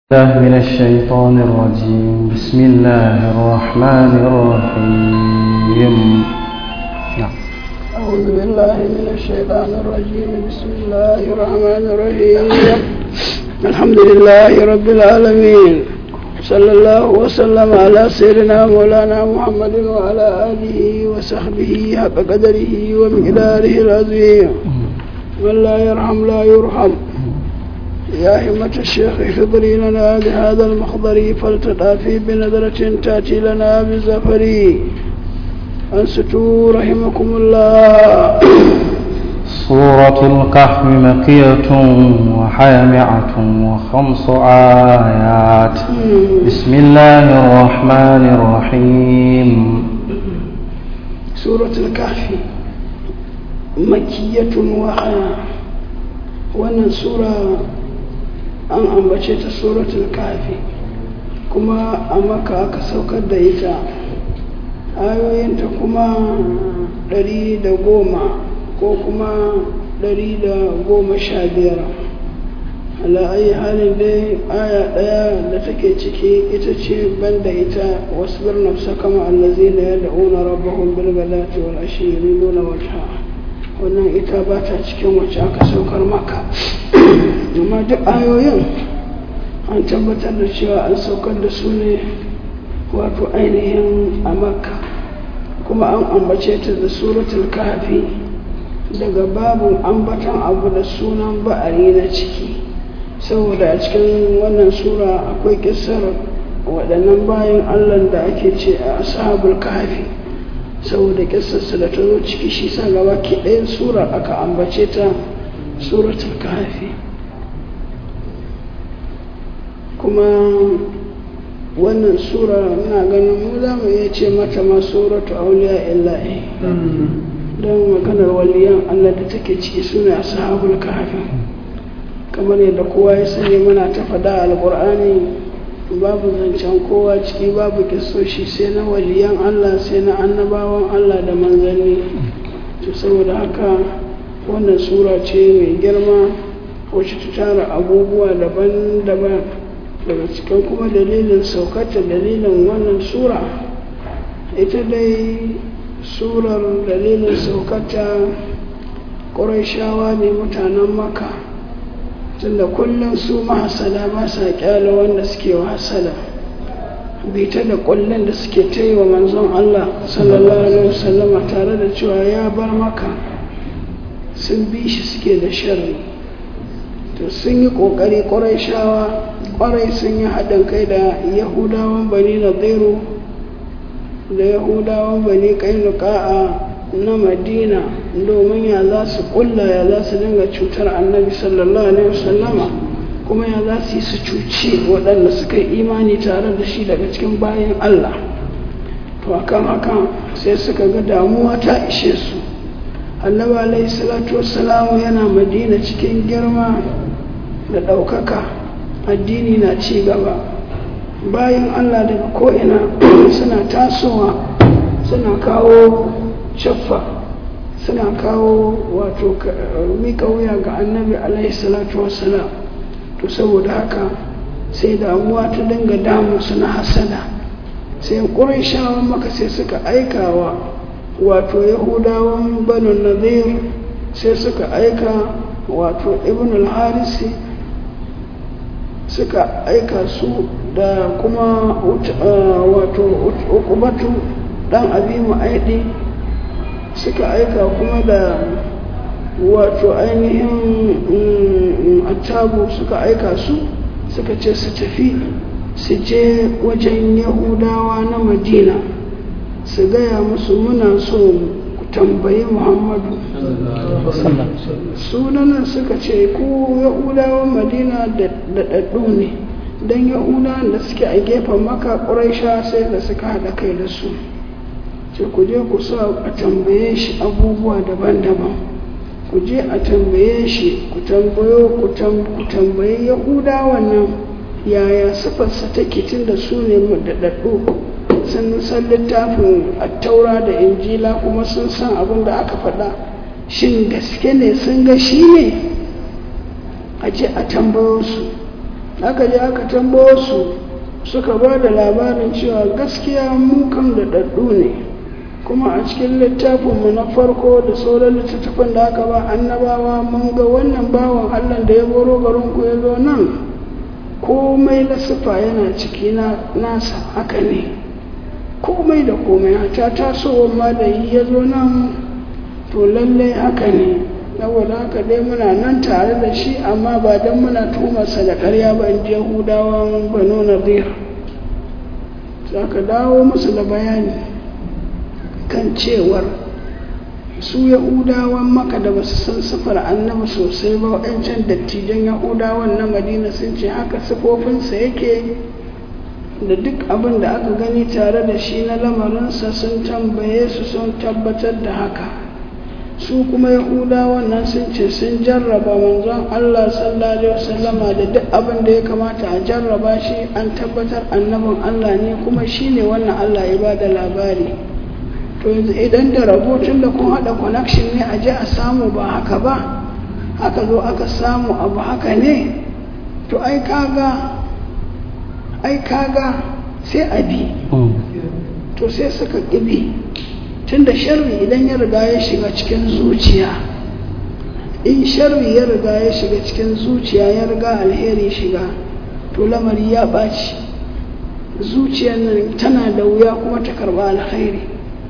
الله من الشيطان الرجيم بسم الله الرحمن الرحيم نعم أعوذ بالله من الشيطان الرجيم بسم الله الرحمن الرحيم الحمد لله رب العالمين صلى الله وسلم على سيدنا مولانا محمد وعلى آله وصحبه حق قدره ومقداره العظيم من لا يرحم لا يرحم يا همة الشيخ احضري لنا بهذا المخضر فلتضافي بنظرة تأتي لنا بزفر أنستوا رحمكم الله سورة الكهف مكية وحامعة وخمس آيات بسم الله الرحمن الرحيم سورة الكهف مكية وحياة wannan sura an ambace ta suratul kafi kuma a maka aka saukar da ita ayoyinta kuma ɗari da goma ko kuma ɗari da goma sha biyar ala'ayi halin dai aya ɗaya da take ciki ita ce banda ita wasu birnafsa kama allazi na yadda una rabbahun bilgalati wal ashiri nuna wata wannan ita ba ta cikin wacce aka saukar maka amma duk ayoyin an tabbatar da cewa an saukar da su ne wato ainihin a makka kuma an ambace ta da suratul kafi daga babu ambatan abu da sunan ba'ari na ciki saboda a cikin wannan sura akwai kisar waɗannan bayan allah da ake ce a ashabul kafi saboda kisarsa da ta zo ciki shi sa gaba ke ɗayan sura aka ambace ta suratul kafi kuma wannan sura na ganin mu za mu iya ce mata ma suratu auliya illahi don maganar waliyan allah da take ciki suna ashabul kafi kamar yadda kowa ya sani muna ta faɗa alƙur'ani babu zancen kowa ciki babu kisoshi sai na waliyan Allah sai na annabawan Allah da manzanni to saboda haka wannan sura ce mai girma wacce ta tara abubuwa daban-daban daga cikin kuma dalilin saukata dalilin wannan sura ita dai surar dalilin saukata ƙuraishawa ne mutanen maka tunda kullum su mahasada ba sa kyala wanda suke hasada bita da kullum da suke ta yi wa manzon Allah sallallahu alaihi wasallama tare da cewa ya bar maka sun bi shi suke da sharri to sun yi kokari kwarai shawa kwarai sun yi haɗin kai da yahudawan bani nadiru da yahudawan bani kainuka'a na madina domin ya za su kulla ya za su dinga cutar annabi sallallahu alaihi wasallama kuma ya za su yi su cuci waɗanda suka yi imani tare da shi daga cikin bayan allah to akan haka sai suka ga damuwa ta ishe su annabi alaihi salatu wassalamu yana madina cikin girma da ɗaukaka addini na ci gaba bayan allah daga ko'ina suna tasowa suna kawo shaffa suna kawo wato mika wuya ga annabi alaihi salatu wassalam to saboda haka sai damuwa ta dinga damu suna hasada sai ƙurai shawar maka sai suka aikawa wato yahudawan banu nazir sai suka aika wato ibn al-harisi suka aika su da kuma wato ukubatu dan abi mu'aidi suka aika kuma da wato ainihin attabu suka aika su suka ce su tafi su je wajen yahudawa na madina su gaya musu muna so ku tambayi muhammadu sunanan suka ce ku yahudawan madina da ɗaɗɗu ne don yahudawan da suke a gefen maka ƙuraisha sai da suka haɗa kai da su ce ku je ku sa a tambaye shi abubuwa daban-daban ku je a tambaye shi ku tambayo ku tambayi yahuda wannan yaya sifarsa take tun da su ne daɗaɗɗu sun san littafin attaura da injila kuma sun san abin da aka faɗa shin gaske ne sun ga shi ne a je a tambayo su aka je aka tambayo su suka ba da labarin cewa gaskiya mu kan da daddu ne kuma a cikin littafinmu na farko da sauran littattafan da aka ba annabawa mun ga wannan bawan allah da ya boro garin ku ya zo nan komai na sufa yana ciki nasa haka ne komai da komai ta tasowar ma da yi ya zo nan to lallai haka ne saboda haka dai muna nan tare da shi amma ba don muna tumarsa da karya ba in yahudawan banu nadir za ka dawo musu da bayani kan cewar su yahudawan maka da basu san sifar annabi sosai ba waɗancan dattijan yahudawan na madina sun ce haka sifofinsa yake da duk abin da aka gani tare da shi na lamarinsa sun tambaye su sun tabbatar da haka su kuma yahudawan nan sun ce sun jarraba manzon allah sallallahu alaihi wasallama da duk abin da ya kamata a jarraba shi an tabbatar annabin allah ne kuma shi ne wannan allah ya ba da labari to yanzu idan da rabo tun da kun haɗa connection ne a je a samu ba haka ba aka zo aka samu abu haka ne to ai kaga ai kaga sai a bi to sai suka ƙibi tun da sharri idan ya riga ya shiga cikin zuciya in sharri ya riga ya shiga cikin zuciya ya riga alheri shiga to lamari ya ɓaci zuciyar nan tana da wuya kuma ta karɓa alheri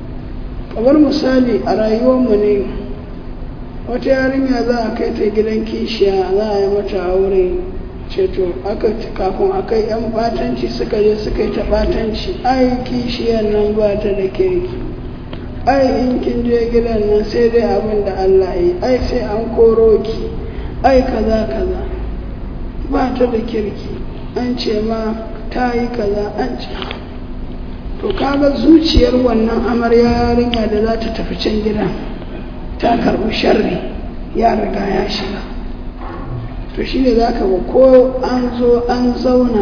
kamar misali a rayuwarmu ne wata yarinya za a kai ta gidan kishiya za a yi mata aure ceto aka kafin a kai yan batanci suka je suka yi ta batanci ai kishiyar nan ba ta da kirki ai in kin je gidan nan sai dai abin da Allah yi ai sai an koro ki ai kaza kaza ba ta da kirki an ce ma ta yi kaza an ce to kaga zuciyar wannan amarya yarinya da za ta tafi can gidan ta karɓi sharri ya riga ya shiga to shi ne za ka ga ko an zo an zauna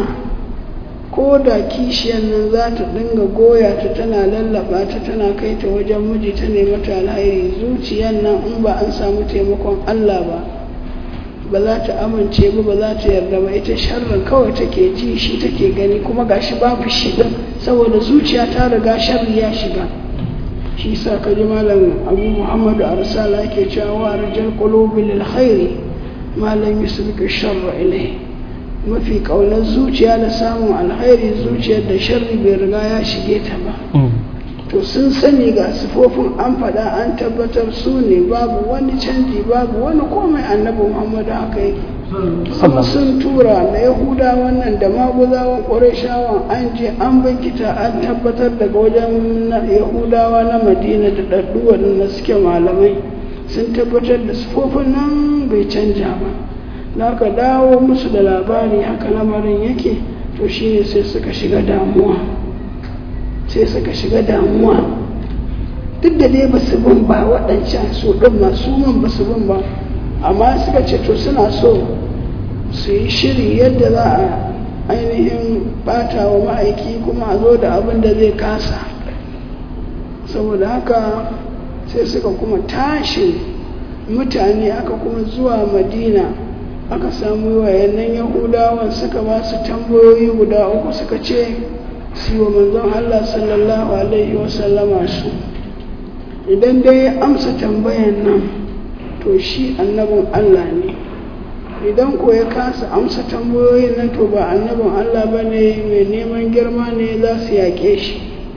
ko da kishiyar nan za ta dinga goya ta tana lallaba ta tana kai ta wajen miji ta nemi ta alhairi zuciyar nan in ba an samu taimakon Allah ba ba za ta amince ba ba za ta yarda ba ita sharrin kawai take ji shi take gani kuma gashi babu shi din saboda zuciya ta riga sharri ya shiga shi sa ka ji malam abu muhammadu arsala yake cewa wa rijal qulubi lil khairi malam yusbika sharra ilai mafi kaunar zuciya da samun alkhairi zuciyar da sharri bai riga ya shige ta ba to sun sani ga sifofin an faɗa an tabbatar su ne babu wani canji babu wani komai annabi muhammadu haka yake kuma sun tura na yahuda wannan da maguzawan ƙwarishawan an je an binkita an tabbatar daga wajen yahudawa na madina da ɗaɗɗu waɗanda suke malamai sun tabbatar da sifofin nan bai canja ba na ka dawo musu da labari haka lamarin yake to shine sai suka shiga damuwa sai suka shiga damuwa duk da dai ba su bin ba waɗancan su ɗin masu man ba su bin ba amma suka ce to suna so su yi shiri yadda za a ainihin bata wa ma'aiki kuma a zo da abin da zai kasa saboda haka sai suka kuma tashi mutane aka kuma zuwa madina aka samu wayannan yahudawan suka ba su tambayoyi guda uku suka ce su wa manzon allah sallallahu alaihi wasallama su idan dai ya amsa tambayan nan to shi annabin Allah ne idan ko ya kasa amsa tambayoyin nan to ba annabin Allah ba ne mai neman girma ne za su yaƙe shi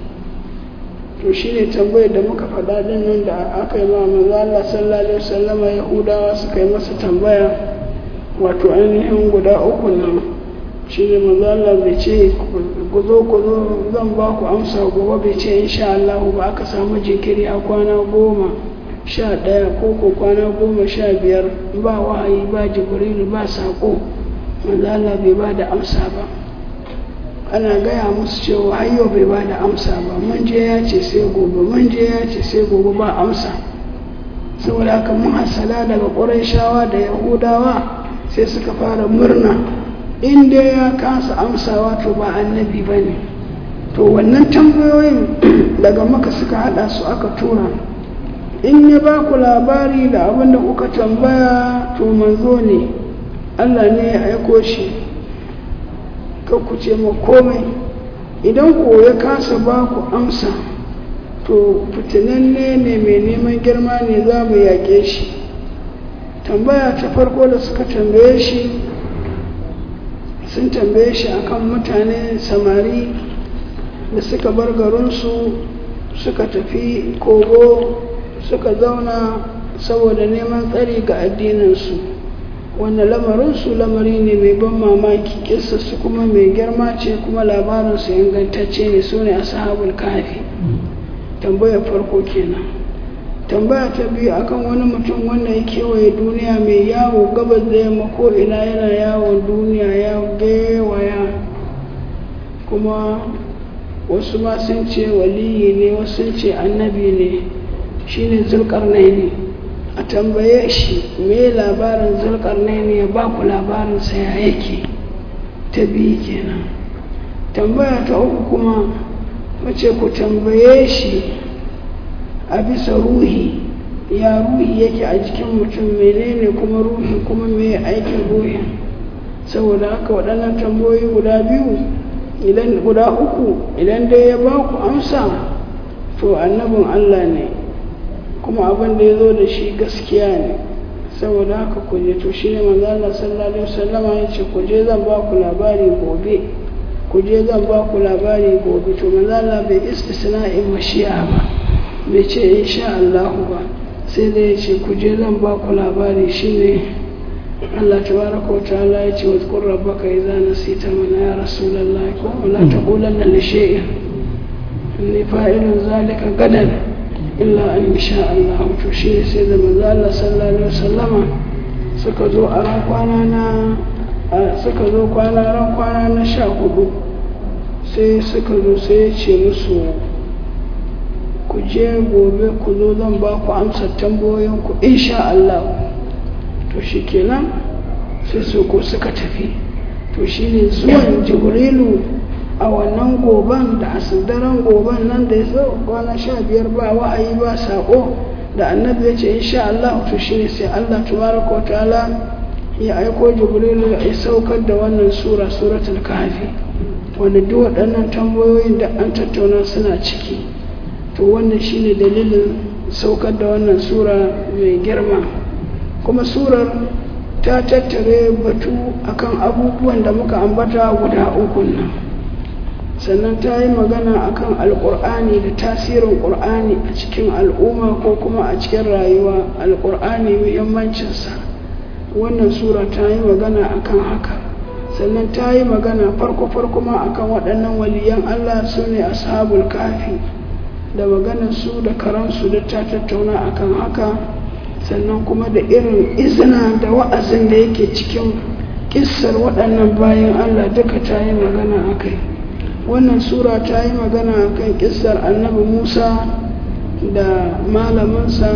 to shi ne tambayar da muka faɗa din nan da aka yi ma manzo Allah sallallahu alaihi wasallama Yahudawa suka yi masa tambaya wato ainihin guda uku nan shi ne manzo Allah bai ce ku zo ku zo zan ba ku amsa gobe bai ce insha Allah ba aka samu jinkiri a kwana goma sha ɗaya ko ko kwana goma sha biyar ba wahayi ba jibrilu ba saƙo manzo Allah bai ba da amsa ba ana gaya musu cewa hayyo bai ba da amsa ba mun je ya ce sai gobe mun je ya ce sai gobe ba amsa saboda haka mun hasala daga ƙurayshawa da yahudawa sai suka fara murna in dai ya kasa amsawa to ba annabi ba ne to wannan tambayoyin daga maka suka hada su aka tura in ya ba ku labari da abin da kuka tambaya to manzo ne allah ne ya aiko shi ku ce ma komai idan ko ya kasa ba ku amsa to fitinanne ne mai neman girma ne za mu yaƙe shi tambaya ta farko da suka tambaye shi sun tambaye shi akan mutane samari da suka bar garinsu suka tafi kogo suka zauna saboda neman tsari ga addininsu wanda lamarinsu lamari ne mai ban mamaki su kuma mai girma ce kuma labarinsu ingantacce ne su ne ashabul kafi tambayar farko kenan tambaya ta biyu akan wani mutum wanda ya kewaye duniya mai yawo gabas da yamma ko ina yana yawon duniya ya gewaya kuma wasu ma sun ce waliyi ne wasu sun ce annabi ne shine zulkarnaini a tambaye shi me labarin zulkarnaini ya ba ku labarinsa ya yake ta biyu kenan tambaya ta uku kuma mace ku tambaye shi a bisa ruhi ya ruhi yake a jikin mutum menene kuma ruhi kuma me aikin ruhin saboda haka waɗannan tambayoyi guda biyu idan guda uku idan dai ya ba ku amsa to annabin Allah ne kuma abin da ya zo da shi gaskiya ne saboda haka ku je to shi ne manzo Allah sallallahu alaihi wasallama ya ce ku je zan ba ku labari gobe ku je zan ba ku labari gobe to manzo Allah bai istisna'in mashi'a ba bai ce insha Allah ba sai dai ya ce ku je zan ba ku labari shine Allah tabaraka wa ta'ala ya ce wa zkur rabbaka idza nasita mana ya rasulullah ko la taqulanna li shay'in inni fa'ilun zalika gadan illa an sha Allah to shi sai da manzo Allah sallallahu alaihi wasallama suka zo a ran kwana na suka zo kwana ran kwana na sha hudu sai suka zo sai ya ce musu ku je gobe ku zo zan ba ku amsa tambayoyin ku insha Allah to shi kenan sai su ko suka tafi to shine zuwan jibrilu a wannan goban da asidaren goban nan da ya zo kwana sha biyar ba wa'ayi ba saƙo da annabi ya ce insha Allah to shine sai Allah tabaraka wa ta'ala ya aiko jibrilu ya saukar da wannan sura suratul kahfi wanda duk waɗannan tambayoyin da an tattauna suna ciki to wannan shine dalilin saukar da wannan sura mai girma kuma surar ta tattare batu akan abubuwan da muka ambata guda uku nan sannan ta yi magana akan alkur'ani da tasirin ƙur'ani a cikin al'umma ko kuma a cikin rayuwa alkur'ani muhimmancinsa wannan sura ta yi magana akan haka sannan ta yi magana farko-farko ma akan waɗannan waliyan allah su ne ashabul kafi da maganar su da karansu da ta tattauna akan haka sannan kuma da irin izina da wa'azin da yake cikin kissar waɗannan bayan allah duka ta yi magana a kai wannan sura ta yi magana a kan kissar annabi musa da malaminsa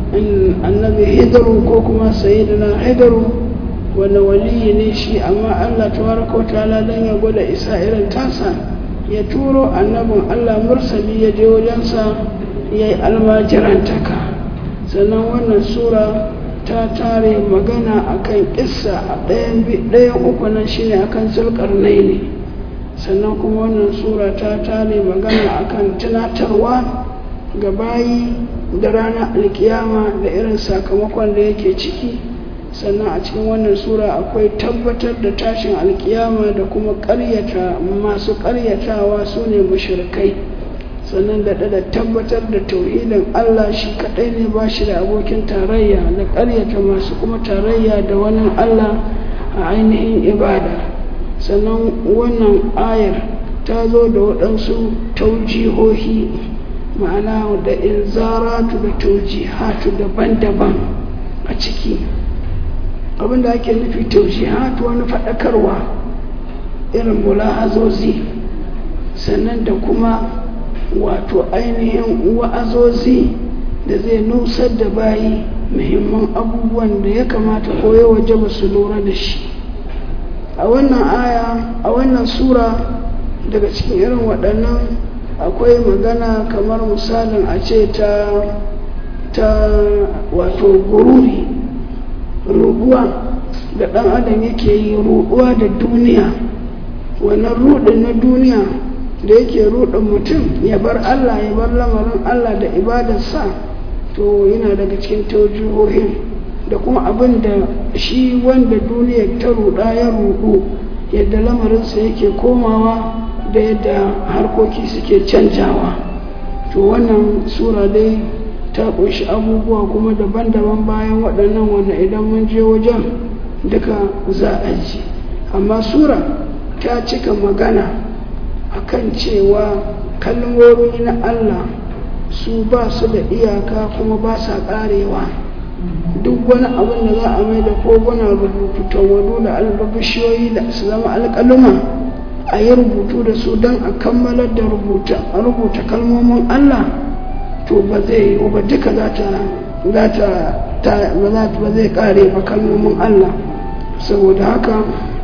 annabi hidaru ko kuma sayidina hidaru wanda waliyi ne shi amma allah tabaraka wa ta'ala don ya gwada isa irin tasa ya turo annabin allah mursali ya je wajensa ya yi almajirantaka sannan wannan sura ta tare magana akan kissa a ɗayan uku nan shine akan zulkarnai ne sannan kuma wannan sura ta tare magana akan tunatarwa ga bayi da ranar alkiyama da irin sakamakon da yake ciki sannan a cikin wannan sura akwai tabbatar da tashin alkiyama da kuma ƙaryata masu ƙaryatawa su ne mushrikai sannan da da tabbatar da tauhidin Allah shi kaɗai ne ba shi da abokin tarayya da ƙaryata masu kuma tarayya da wani Allah a ainihin ibada sannan wannan ayar ta zo da waɗansu taujihohi ma'ana da inzaratu da taujihatu daban-daban a ciki abinda ake nufi taujihatu wani faɗakarwa irin mulahazozi sannan da kuma wato ainihin wa'azozi da zai nusar da bayi muhimman abubuwan da ya kamata ko ya waje ba su lura da shi a wannan aya a wannan sura daga cikin irin waɗannan akwai magana kamar misalin a ce ta ta wato gururi ruɗuwa da ɗan adam yake yi ruɗuwa da duniya wannan rudin na duniya da yake rudin mutum ya bar Allah ya bar lamarin Allah da ibadarsa to yana daga cikin taujihohin da kuma abin da shi wanda duniya ta ruda ya rudu yadda lamarinsa yake komawa da yadda harkoki suke canjawa to wannan sura dai ta ƙunshi abubuwa kuma daban-daban bayan waɗannan wanda idan mun je wajen duka za a ji amma sura ta cika magana akan cewa kalmomi na Allah su ba su da iyaka kuma ba sa ƙarewa duk wani abin da za a mai da koguna rubutu tawadu da albabishiyoyi da su zama alƙaluma a yi rubutu da su don a kammalar da rubuta a rubuta kalmomin Allah to ba zai yi ba duka za ta ba zai kare ba kalmomin Allah saboda haka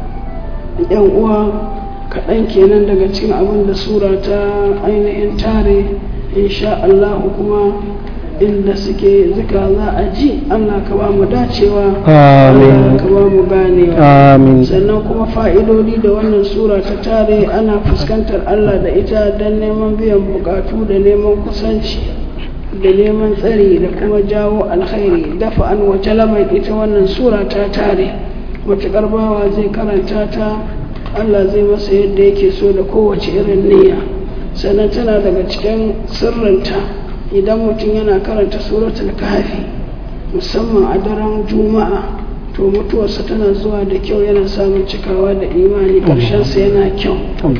yan uwa kaɗan kenan daga cikin abin da sura ta ainihin tare insha Allah kuma inda suke zuka za a ji Allah ka ba mu dacewa Allah ka ba mu ganewa sannan kuma fa'idodi da wannan sura ta tare ana fuskantar Allah da ita don neman biyan bukatu da neman kusanci da neman tsari da kuma jawo alkhairi dafa an wace lamar ita wannan sura ta tare matuƙar bawa zai karanta ta Allah zai masa yadda yake so da kowace irin niyya sannan tana daga cikin sirrinta idan mutum yana karanta suratul kahfi musamman a daren juma'a to mutuwarsa tana zuwa da kyau yana samun cikawa da imani ƙarshensa yana kyau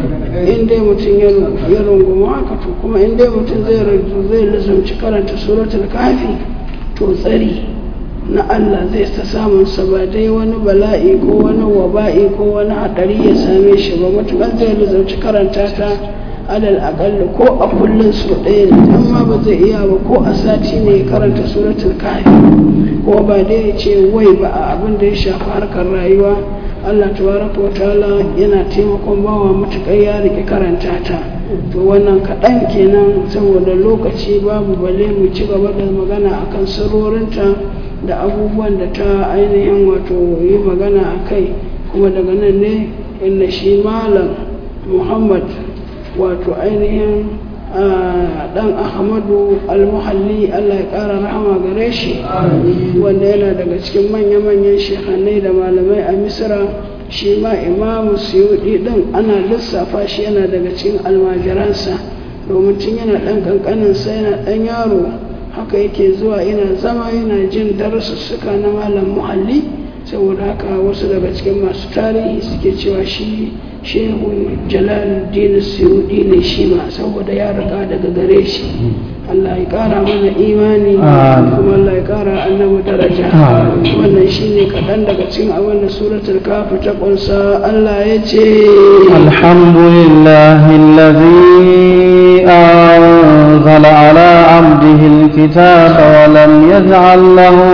in dai mutum ya rungumi haka to kuma in dai mutum zai zai lizumci karanta suratul kahfi to tsari na Allah zai ta samun sa ba dai wani bala'i ko wani waba'i ko wani haɗari ya same shi ba matuƙar zai lizumci karanta ta alal aƙalla ko a kullum su ɗaya ne amma ba zai iya ba ko a sati ne ya karanta suratul kahfi ko ba dai ya ce wai ba a abin da ya shafi harkar rayuwa Allah tabaraka wa ta'ala yana taimakon bawa matuƙar ya rike karanta ta to wannan kaɗan kenan saboda lokaci babu bale mu ci gaba da magana akan sirrorinta da abubuwan da ta ainihin wato yi magana a kai kuma daga nan ne inda shi malam muhammad wato ainihin dan ahmadu almuhalli allah ya kara rahama gare shi wanda yana daga cikin manya-manyan shekhanai da malamai a misra shi ma imamu suyudi din ana lissafa shi yana daga cikin almajiransa domin tun yana dan kankaninsa yana dan yaro haka yake zuwa yana zama yana jin darussuka na malam muhalli saboda haka wasu daga cikin masu tarihi suke cewa shi shehu jalaluddin suyudi ne shi ma saboda ya rika daga gare shi Allah ya kara mana imani kuma Allah ya kara annabi daraja wannan shine kaɗan daga cikin abin da suratul kafi ta kunsa Allah ya ce alhamdulillahi allazi anzala ala abdihi alkitaba wa lam yaj'al lahu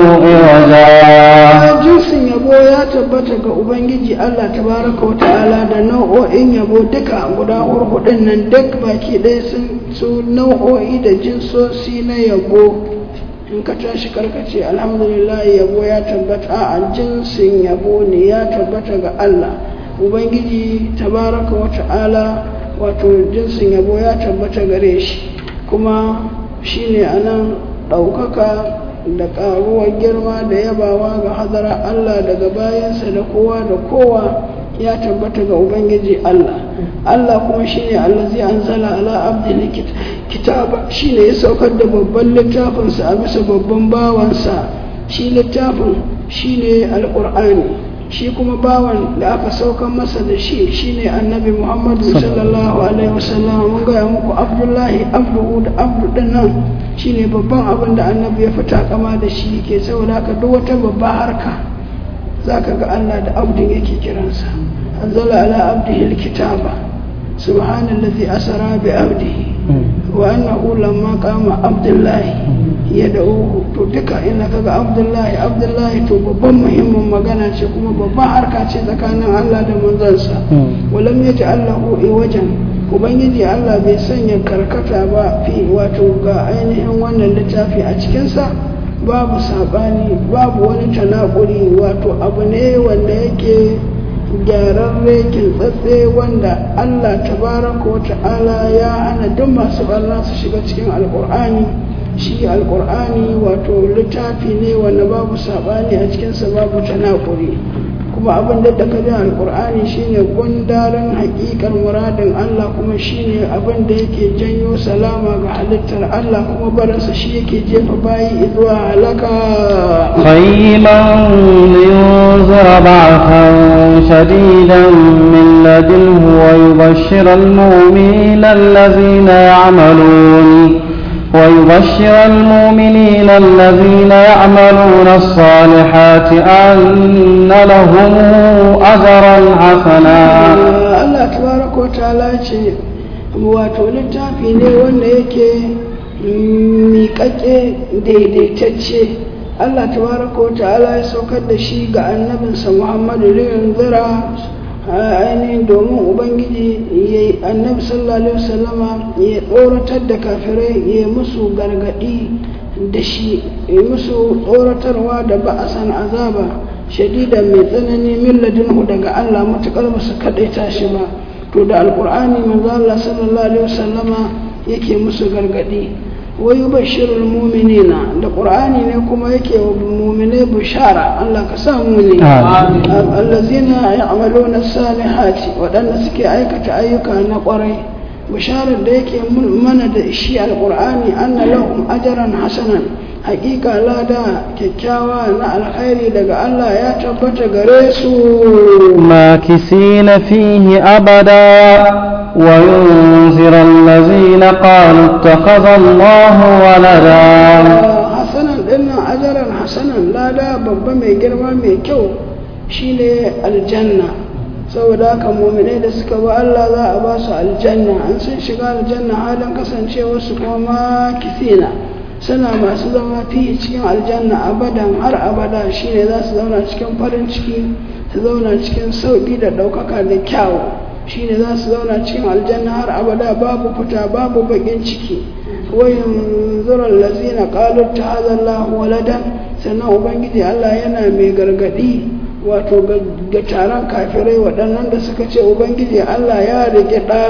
iwaja jinsin yabo ya tabbata ga ubangiji Allah tabaraka wa ta'ala da nau'o'in yabo duka guda hurhudin nan duk baki ɗaya sun su nau'o'i da jinsosi na yabo in ka tashi karkace alhamdulillah yabo ya tabbata a jinsin yabo ne ya tabbata ga Allah ubangiji tabaraka wa ta'ala wato jinsin yabo ya tabbata gare shi kuma shine anan ɗaukaka da ƙaruwar girma da yabawa ga hadara Allah daga bayansa da kowa da kowa ya tabbata ga Ubangiji Allah Allah kuma shine allazi anzala ala abdil kitaba shine ya saukar da babban littafinsa a bisa babban bawansa shi littafin shine alqur'ani shi kuma bawan da aka saukar masa da shi shine annabi Muhammadu sallallahu alaihi wasallam mun ga muku Abdullahi abdu da abdu dinnan shine babban abin da annabi ya fita kama da shi ke saboda haka duk wata babba harka zaka ga Allah da abdin yake kiransa anzala ala abdihi alkitaba subhanallazi asra bi abdihi wa annahu lamma qama abdullahi yad'uhu to duka ina kaga abdullahi abdullahi to babban muhimmin magana ce kuma babban harka ce tsakanin Allah da manzansa walam yaj'al lahu wajen ubangiji Allah bai sanya karkata ba fi wato ga ainihin wannan littafi a cikinsa babu saɓani babu wani tanakuri wato abu ne wanda yake gyararre kintsatse wanda Allah tabaraka wa ta'ala ya hana duk masu barna su shiga cikin alkur'ani shi alkur'ani wato littafi ne wanda babu saɓani a cikinsa babu tanakuri kuma abin da da kaji alkur'ani shine gundarin hakikar muradin Allah kuma shine abin da yake janyo salama ga halittar Allah kuma barinsa shi yake jefa bayi zuwa halaka قيما لينذر بعثا شديدا من لدنه ويبشر المؤمنين الذين يعملون ويبشر المؤمنين الذين يعملون الصالحات أن لهم أجرا حسنا Allah tabaraka wa ta'ala ce wato littafi ne wanda yake miƙaƙe daidaitacce Allah tabaraka wa ta'ala ya saukar da shi ga annabinsa Muhammadu liyan zira ainihin domin ubangiji ya annabi sallallahu alaihi wasallama ya tsoratar da kafirai ya musu gargadi da shi ya musu tsoratarwa da ba'asan azaba shadida mai tsanani min ladinhu daga Allah matukar musu kadaita shi ba to da alqur'ani manzo Allah sallallahu alaihi wasallama yake musu gargadi wa yubashshirul mu'minina da qur'ani ne kuma yake wa mu'minai bishara Allah ka sa mu ne allazina ya'maluna salihati wadanda suke aikata ayyuka na kwarai bisharar da yake mana da shi alqur'ani anna lahum ajran hasanan hakika lada kyakkyawa na alkhairi daga Allah ya tabbata gare su ماكثين فيه أبدا وينذر الذين قالوا اتخذ الله ولدا hasanan dinnan ajaran hasanan lada babba mai girma mai kyau shine aljanna saboda haka muminai da suka ba Allah za a ba su aljanna an sun shiga aljanna halin kasancewar su kuma kisina suna masu zama fi cikin aljanna abadan har abada shine za su zauna cikin farin ciki su zauna cikin sauƙi da ɗaukaka da kyawu shine za su zauna cikin aljanna har abada babu fita babu bakin ciki wayin zuran lazina qalu tahazallahu waladan sannan ubangiji Allah yana mai gargadi wato ga taron kafirai waɗannan da suka ce ubangiji Allah ya rike ɗa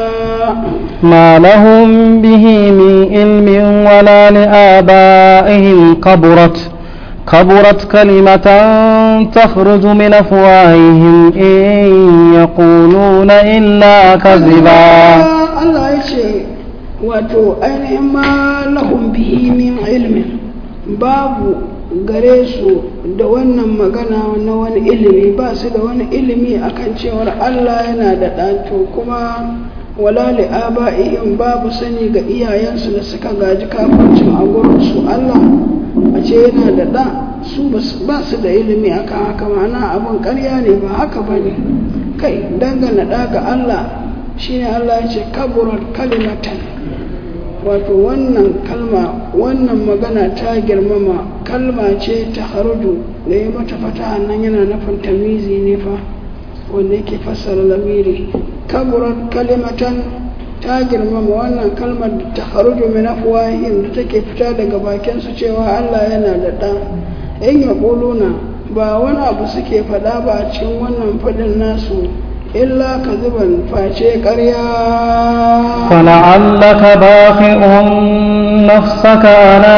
ما لهم به من علم ولا لآبائهم كبرت كبرت كلمة تخرج من أفواههم إن يقولون إلا كذبا Allah ya ce wato ainihin ma lahum bihi min ilmin babu gare su da wannan magana na wani ilimi ba su da wani ilimi akan cewar Allah yana da ɗato kuma wala li aba'ihim babu sani ga iyayensu da suka gaji kafircin a gurinsu Allah a ce yana da ɗa su ba su da ilimi akan haka ma'ana abin ƙarya ne ba haka ba ne kai dangana ɗa ga Allah shine Allah ya ce kaburar kalimatan wato wannan kalma wannan magana ta girmama kalma ce ta haruju da ya mata fata nan yana nufin tamizi ne fa wanda yake fassara lamiri kaburar kalimatan ta girmama wannan kalmar da ta haruju min afwahihim da take fita daga bakin su cewa Allah yana da ɗa in ya ba wani abu suke faɗa ba a cikin wannan faɗin nasu إلا كذبا فاشي قريا فلعلك باخع نفسك على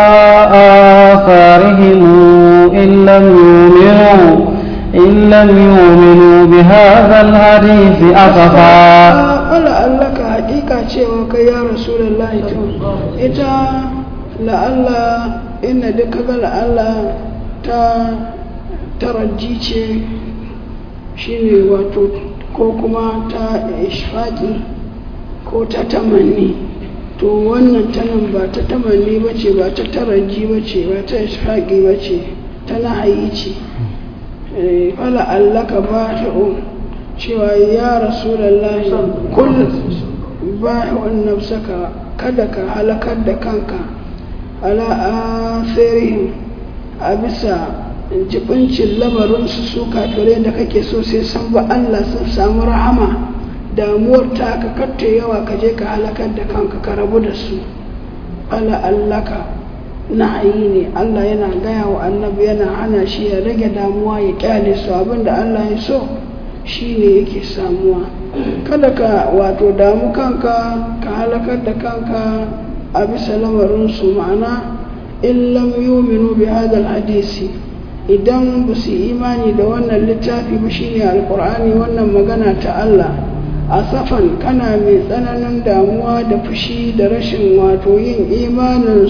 آثارهم إن لم يؤمنوا إن لم يؤمنوا بهذا الحديث أسفا فلعلك حقيقة cewa kai ya rasulullahi to ita la'alla inna duka ga la'alla ta taraji ce shine wato ko kuma ta ishfaki ko ta tamanni to wannan tanan ba ta tamanni ba ce ba ta taraji ba ce ba ta ishfaki ba ce ta nahayi ce fala allaka ba cewa ya rasulallahi kul ba'i'un nafsaka kada ka halakar da kanka ala asirihim a bisa jibincin lamarinsu su kafirai da kake so sai sun ba Allah sun samu rahama damuwar ta ka katta yawa ka je ka halakar da kanka ka rabu da su ala allaka na'ayi ne Allah yana gaya wa annabi yana hana shi ya rage damuwa ya kyale su abinda Allah ya so shi ne yake samuwa kada ka wato damu kanka ka halakar da kanka a bisa lamarinsu ma'ana in lam yuminu bi hadal hadisi idan ba su imani da wannan littafi ba shine alkur'ani wannan magana ta Allah a safan kana mai tsananin damuwa da fushi da rashin wato yin imanin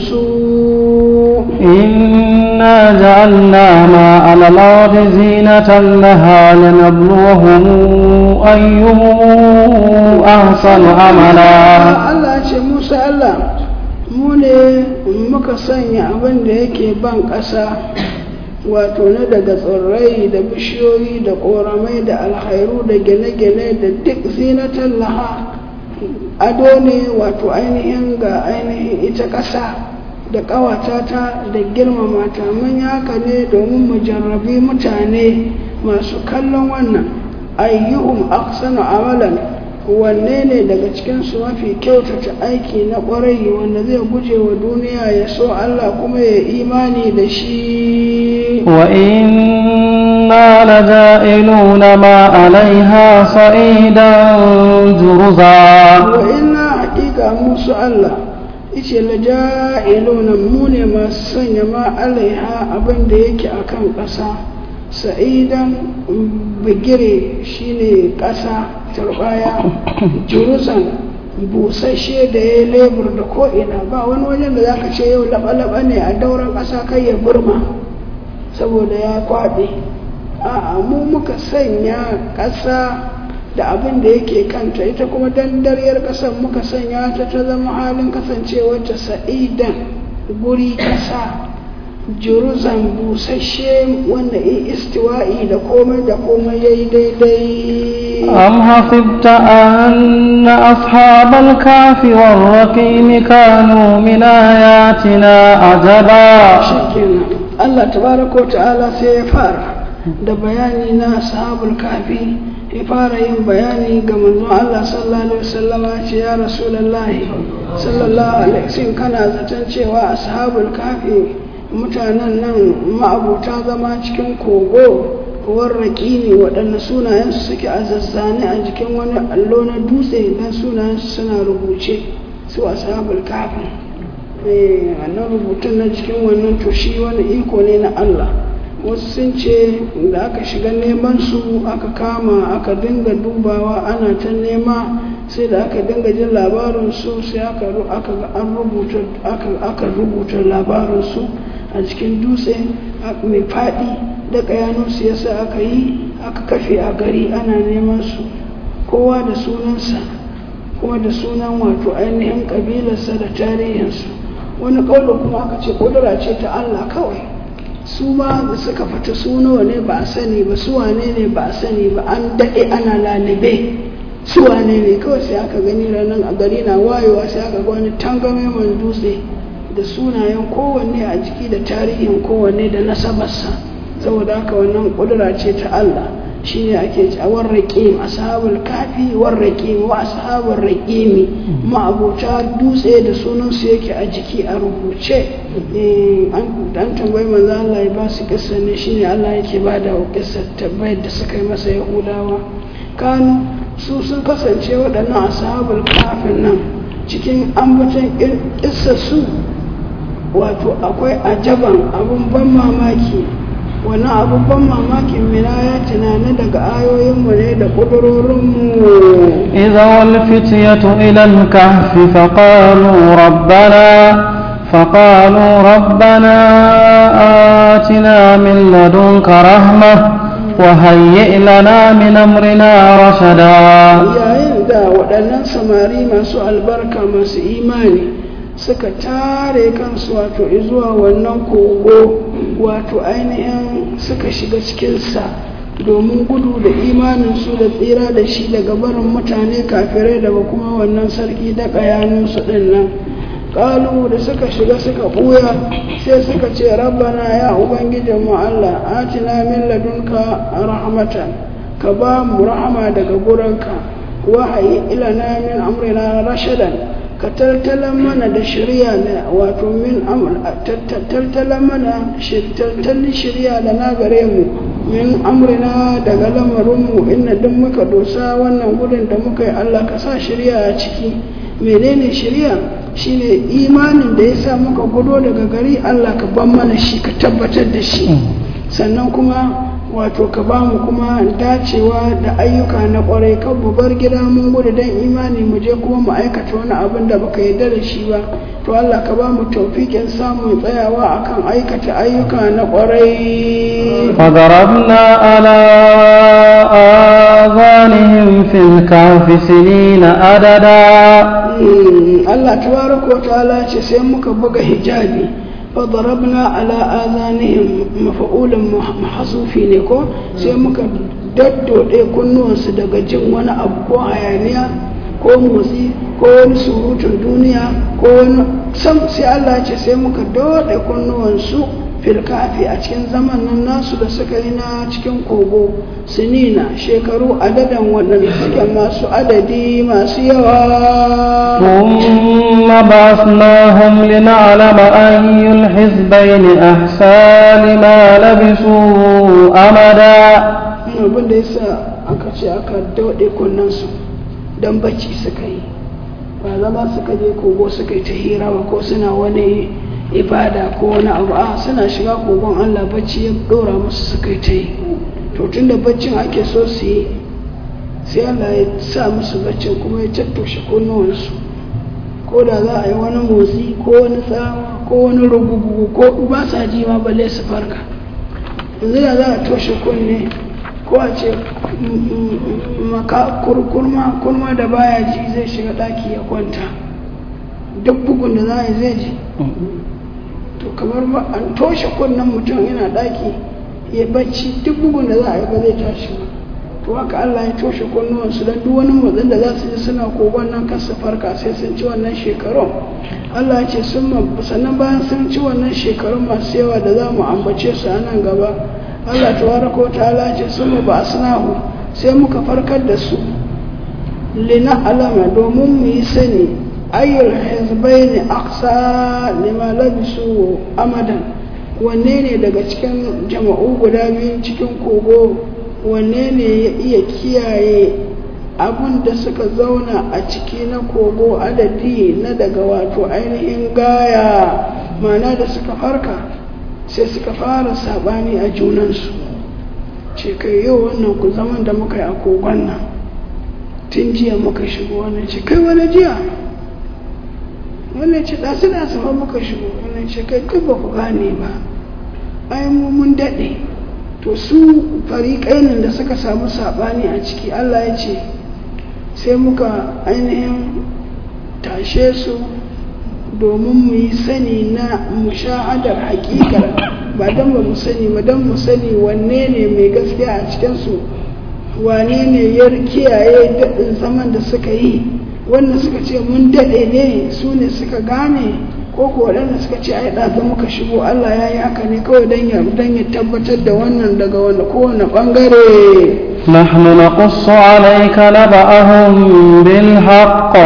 su إنا جعلنا ما على الأرض زينة لها لنبلوهم أيهم أحسن عملا Allah ce Musa Allah mu ne muka sanya abin da yake ban ƙasa wato na daga tsirrai da bishiyoyi da ƙoramai da alhairu da gine-gine da duk zinatan laha ado ne wato ainihin ga ainihin ita ƙasa da ƙawata ta da girmama ta mun yi haka ne domin mu jarrabi mutane masu kallon wannan ayyuhum aksanu amalan wanne ne daga cikinsu mafi kyautata aiki na ƙwarai wanda zai guje wa duniya ya so Allah kuma ya imani da shi وإنا لجائلون ما عليها صعيدا جرزا wa ina haƙiƙa musu Allah ice la ja'iluna mu ne masu sanya ma alaiha abin da yake akan ƙasa sa'idan bigire shine ƙasa turbaya jurusan busasshe da ya lebur da ko'ina ba wani wajen da zaka ce yau laba-laba ne a dauran ƙasa kai ya burma saboda ya kwaɓe a'a mu muka sanya ƙasa da abin da yake kanta ita kuma dandaryar ƙasar muka sanya ta ta zama halin kasancewarta sa'idan guri ƙasa juruzan busasshe wanda in istiwa'i da komai da komai ya yi daidai أم حسبت أن أصحاب الكهف والرقيم كانوا من آياتنا عجبا shikenan Allah tabaraka wa ta'ala sai ya fara da bayani na ashabul kafi ya fara yin bayani ga manzon Allah sallallahu alaihi wasallama ce ya rasulullahi sallallahu alaihi wasallam kana zaton cewa ashabul kafi mutanen nan ma'abuta zama cikin kogo warraki ne waɗanda sunayensu suke a zazzane a jikin wani allo na dutse don sunayensu suna rubuce su ashabul kafi wannan rubutun na cikin wannan to shi wani iko ne na Allah wasu sun ce da aka shiga neman su aka kama aka dinga dubawa ana ta nema sai da aka dinga jin labarin su sai aka aka ga an rubuta aka aka rubuta labarin su a cikin dutse mai faɗi da kayanu su yasa aka yi aka kafe a gari ana neman su kowa da sunansa kuma da sunan wato ainihin ƙabilarsa da tarihinsu wani ƙaunar kuma aka ce ƙudura ce ta Allah kawai su ma da suka fita su nawa ne ba a sani ba su wane ne ba a sani ba an daɗe ana lalibe su wane ne kawai sai aka gani ranar a gari na wayewa sai aka ga wani tangame man dutse da sunayen kowanne a jiki da tarihin kowanne da nasabarsa saboda haka wannan ƙudura ce ta Allah shine ake ci a warraƙim ashabul kafi warraƙim wa ashabul raƙimi ma'abuta dutse da sunansu yake a jiki a rubuce an tambayi manzo Allah ya ba su kissa ne shine Allah yake ba da kissa tabbayar da suka yi masa yahudawa kanu su sun kasance waɗannan ashabul kafin nan cikin ambaton kissa su wato akwai ajaban abun ban mamaki wani abubuwan mamakin minaya tunani daga ayoyinmu ne da ƙudurorinmu إذا والفتية إلى الكهف فقالوا ربنا فقالوا ربنا آتنا من لدنك رحمة وهيئ لنا من أمرنا رشدا yayin da waɗannan samari masu albarka masu imani suka tare kansu wato zuwa wannan kogo wato ainihin suka shiga cikinsa domin gudu da imaninsu da tsira da shi daga barin mutane kafirai daga kuma wannan sarki da ƙayaninsu ɗin nan ƙalu da suka shiga suka ɓuya sai suka ce rabbana ya ubangijinmu allah atina min ladunka rahmatan ka ba mu rahama daga gurinka wahayi ilana min amrina rashadan ka taltalan mana da shirya da wato min amr taltalan mana taltalin shirya da na gare mu min amrina daga lamarinmu inna duk muka dosa wannan gudun da muka yi Allah ka sa shirya a ciki menene shirya shine imanin da ya sa muka gudo daga gari Allah ka ban mana shi ka tabbatar da shi sannan kuma wato ka ba mu kuma dacewa da ayyuka na kwarai kan mu bar gida mun gudu don imani mu je kuma mu aikata wani abin da baka yarda da shi ba to Allah ka ba mu taufikin samun tsayawa akan aikata ayyuka na kwarai فضربنا على آذانهم في الكهف سنين عددا Allah tabaraka wa ta'ala ce sai muka buga hijabi fadarabna ala azanihim mafa'ulan mahasufi ne ko sai muka daddode kunnuwansu daga jin wani abu ko hayaniya ko motsi ko wani surutun duniya ko wani sam sai Allah ce sai muka dode kunnuwansu filkafi a cikin zaman nan nasu da suka yi na cikin kogo sinina shekaru adadan waɗanda suke masu adadi masu yawa ثم بعثناهم لنعلم أي الحزبين أحسى لما لبثوا أمدا abin da yasa aka ce aka dauɗe kunnensu don bacci suka yi ba zama suka je kogo suka yi ta hira ba ko suna wani ibada ko wani abu a suna shiga kogon allah bacci ya ɗora musu suka yi ta yi to tun da baccin ake so su yi sai allah ya sa musu baccin kuma ya tattoshe kunnuwansu ko da za a yi wani motsi ko wani tsawa ko wani rugugu ko ba sa ji ma balle su farka yanzu da za a toshe kunne ko a ce maka kurma kurma da baya ji zai shiga daki ya kwanta duk bugun da za a yi zai ji to kamar ba an toshe kunnen mutum yana daki ya bacci duk bugun da za a yi ba zai tashi ba to haka Allah ya toshe kunnuwansu don duk wani motsin da za su ji suna kogon nan kan su farka sai sun ci wannan shekarun Allah ya ce sun sannan bayan sun ci wannan shekarun masu yawa da za mu ambace su a nan gaba Allah tabaraka wa ta'ala ce sun ba asnahu sai muka farkar da su lina alama domin mu yi sani ayyul hizbaini aqsa lima labisu amadan wanne ne daga cikin jama'u guda biyu cikin kogo wanne ne ya iya kiyaye abin da suka zauna a ciki na kogo adadi na daga wato ainihin gaya mana da suka farka sai suka fara sabani a junansu ce kai yau wannan ku zaman da muka yi a kogon nan tun jiya muka shigo wannan ce kai wani jiya wannan ce ɗasu ɗasu fa muka shigo wannan ce kai duk ba ku gane ba ai mu mun daɗe to su fariƙainin da suka samu saɓani a ciki Allah ya ce sai muka ainihin tashe su domin mu yi sani na mushahadar hakikar ba don ba mu sani ba don mu sani wanne ne mai gaskiya a cikinsu wane ne ya kiyaye daɗin zaman da suka yi wanda suka ce mun daɗe ne su ne suka gane ko ko waɗanda suka ce ai ɗaza muka shigo Allah ya yi haka ne kawai don ya don ya tabbatar da wannan daga wanda kowane ɓangare نحن نقص عليك نبأهم بالحق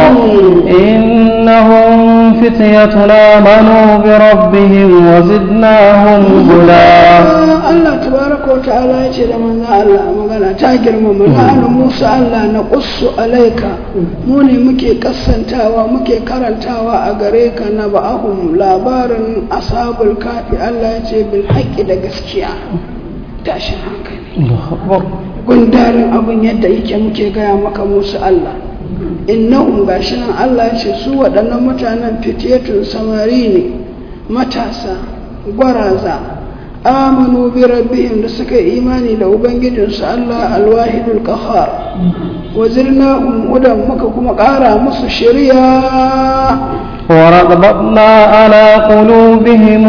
إنهم فتية آمنوا بربهم وزدناهم هدى Allah tabaraka wa ta'ala ya ce da manzo Allah magana ta girmama na Musa Allah na qussu alaika mu ne muke kassantawa muke karantawa a gare ka na ba'ahum labarin ashabul kafi Allah ya ce bil haqqi da gaskiya tashin hankali gundarin abin yadda yake muke gaya maka musu Allah innahum gashi nan Allah ya ce su waɗannan mutanen fitiyatun samari ne matasa gwaraza amanu bi rabbihim da suka yi imani da ubangijinsu Allah alwahidul qahhar wazirna hudan muka kuma ƙara musu shari'a وربطنا على قلوبهم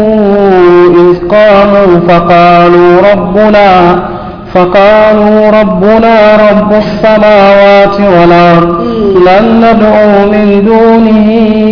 إذ قاموا فقالوا ربنا فقالوا ربنا رب السماوات والأرض لن ندعو من دونه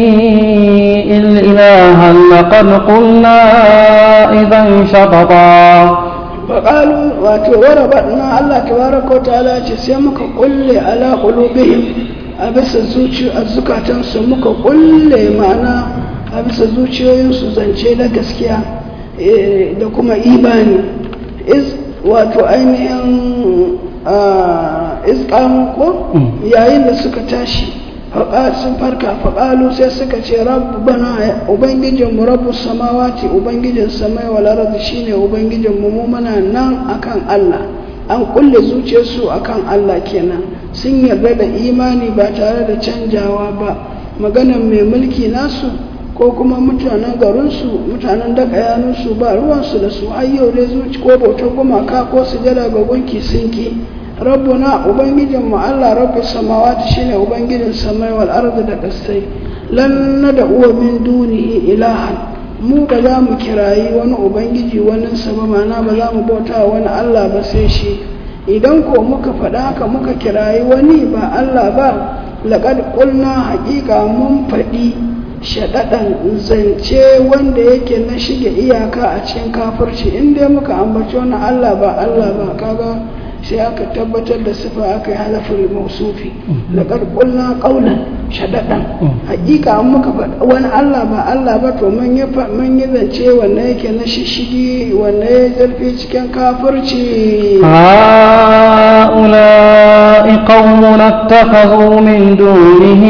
إلها لقد قلنا إذا شططا فقالوا وربطنا الله تبارك وتعالى سيمك قل على قلوبهم a bisa zukatansu muka kulle ma'ana a bisa zuciyoyinsu zance na gaskiya da kuma imani wato ainihin izkamu ko yayin da suka tashi sun farka faƙalu sai suka ce rabbana ubangijinmu rabbu samawati ubangijin samai wal ardi shine ubangijinmu mu muna nan akan Allah an kulle zuciyarsu akan Allah kenan sun yarda da imani ba tare da canjawa ba maganan mai mulki nasu ko kuma mutanen garinsu mutanen daga yanunsu ba ruwansu da su ayyau dai zuci ko bautar gumaka ko sujada ga gunki sun ki rabbuna ubangijin mu Allah rabbi samawati shine ubangijin samai wal ardi da kasai lan nada uwa min dunihi ilahan mu ba za mu kirayi wani ubangiji wani sama mana ba za mu bauta wani Allah ba sai shi idan ko muka faɗa haka muka kirayi wani ba Allah ba laƙad ƙulna haƙiƙa mun faɗi shaɗaɗan zance wanda yake na shige iyaka a cikin kafirci in dai muka ambaci wani Allah ba Allah ba kaga sai aka tabbatar da sifa aka yi halafin mausufi laƙar ƙulna ƙaunan shaɗaɗan hakika an muka faɗa wani Allah ba Allah ba to mun yi zance wanda yake na shishigi wanda ya zarfi cikin kafirci هؤلاء قوم اتخذوا من دونه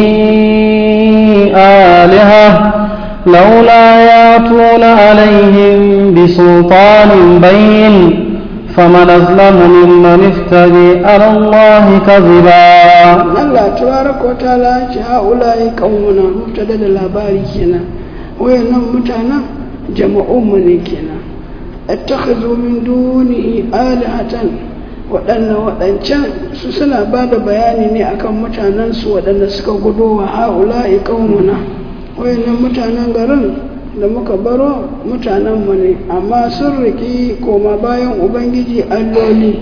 آلهة لولا ياتون عليهم بسلطان بين فمن أظلم ممن افتري على الله كذبا Allah tabaraka wa ta'ala ce haula'i qaumuna mubtada da labari kenan wayannan mutanen jama'un mu ne kenan attakhadhu min dunihi alihatan waɗannan waɗancan su suna ba da bayani ne akan mutanen su waɗanda suka gudo wa haula'i qaumuna wayannan mutanen garin da muka baro mutanenmu ne amma sun riki koma bayan ubangiji alloli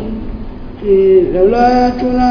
laula ya tuna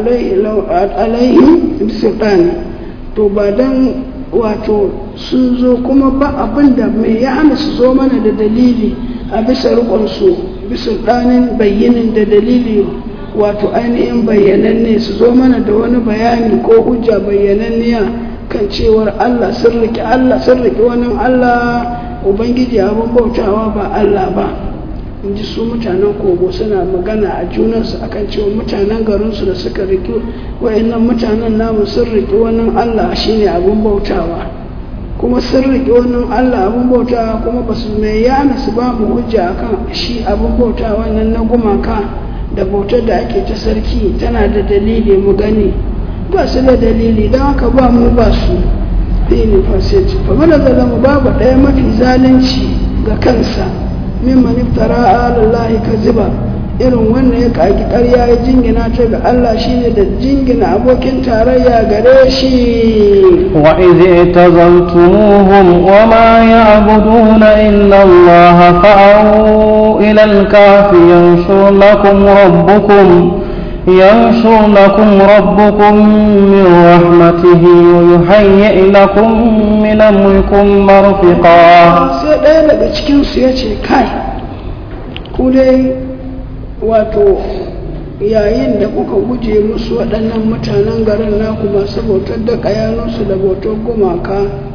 alaihi sultani to ba don wato sun zo kuma ba abin da mai ya hana su zo mana da dalili a bisa rikonsu bisa ɗanin bayyinin da dalili wato ainihin bayyananne su zo mana da wani bayani ko hujja bayyananniya kan cewar Allah sun riƙe Allah sun riƙe wani Allah Ubangiji abin bautawa ba Allah ba in ji su mutanen kogo suna magana a junansu akan cewa mutanen garinsu da suka riƙe wa'annan mutanen namu sun riƙe wani Allah shine abin bautawa kuma sun riƙe wani Allah abin bautawa kuma ba su mai yana su ba mu hujja akan shi abin bautawa nan na gumaka da bautar da ake ta sarki tana da dalili mu gani ba su da dalili don haka ba mu ba su ne fasiti fa mana zalamu babu ɗaya mafi zalunci ga kansa min maniftara alallahi kaziba irin wannan ya kaki ƙarya ya jingina ta ga Allah shine da jingina abokin tarayya gare shi وإذ اعتزلتموهم وما يعبدون إلا الله فأووا إلى الكهف ينشر لكم ربكم ينشر لكم ربكم من رحمته ويهيئ لكم من أمركم مرفقا sai ɗaya daga cikinsu ya ce kai ku dai wato yayin da kuka guje musu waɗannan mutanen garin naku masu bautar da ƙayanunsu da bautar gumaka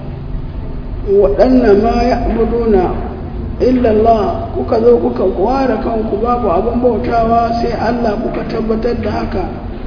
waɗannan ma ya abuduna illallah kuka zo kuka ware kanku babu abin bautawa sai Allah kuka tabbatar da haka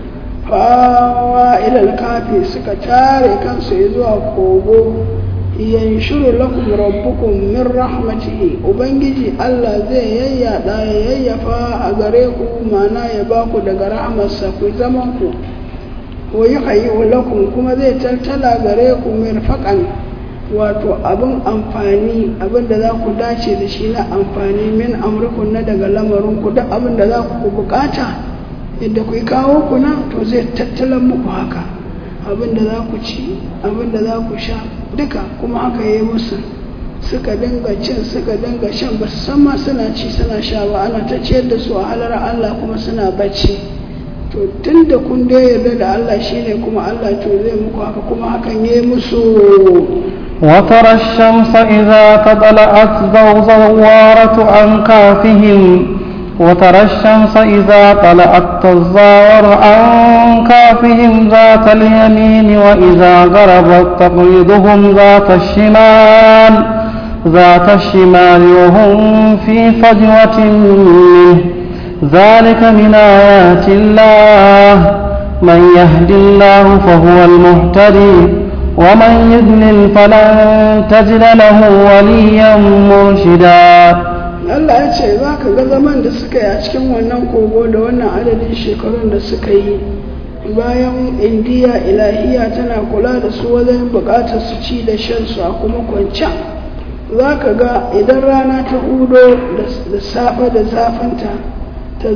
fawa ilal kafi suka tare kansu zuwa kogo yanshuru lakum rabbukum min rahmatihi ubangiji Allah zai yayyada ya yayyafa a gare ku mana ya ba ku daga rahmarsa ku zaman ku wa yuhayyi lakum kuma zai taltala gare ku mirfaqan wato abin amfani abin da za ku dace da shi na amfani min amurkun na daga lamarin ku duk abin da za ku bukata yadda ku kawo ku nan to zai tattalan muku haka abin da za ku ci abin da za ku sha duka kuma haka yi musu suka dinga cin suka dinga shan ba su san ma suna ci suna sha ba ana ta ciyar da su a halar Allah kuma suna bacci to tun da kun dai yarda da Allah shine kuma Allah to zai muku haka kuma hakan yi musu وترى الشمس إذا تطلعت زوارة عن كافهم وترى الشمس إذا طلعت تزاور عن كافهم ذات اليمين وإذا غربت تقرضهم ذات الشمال ذات الشمال وهم في فجوة منه ذلك من آيات الله من يهد الله فهو المهتدي ومن يضلل فلن تجد له وليا مرشدا Allah ya ce za ka ga zaman da suka yi a cikin wannan kogo da wannan adadin shekarun da suka yi bayan indiya ilahiya tana kula da su wajen bukatar su ci da shan su a kuma kwanciya za ka ga idan rana ta hudo da safe da zafinta ta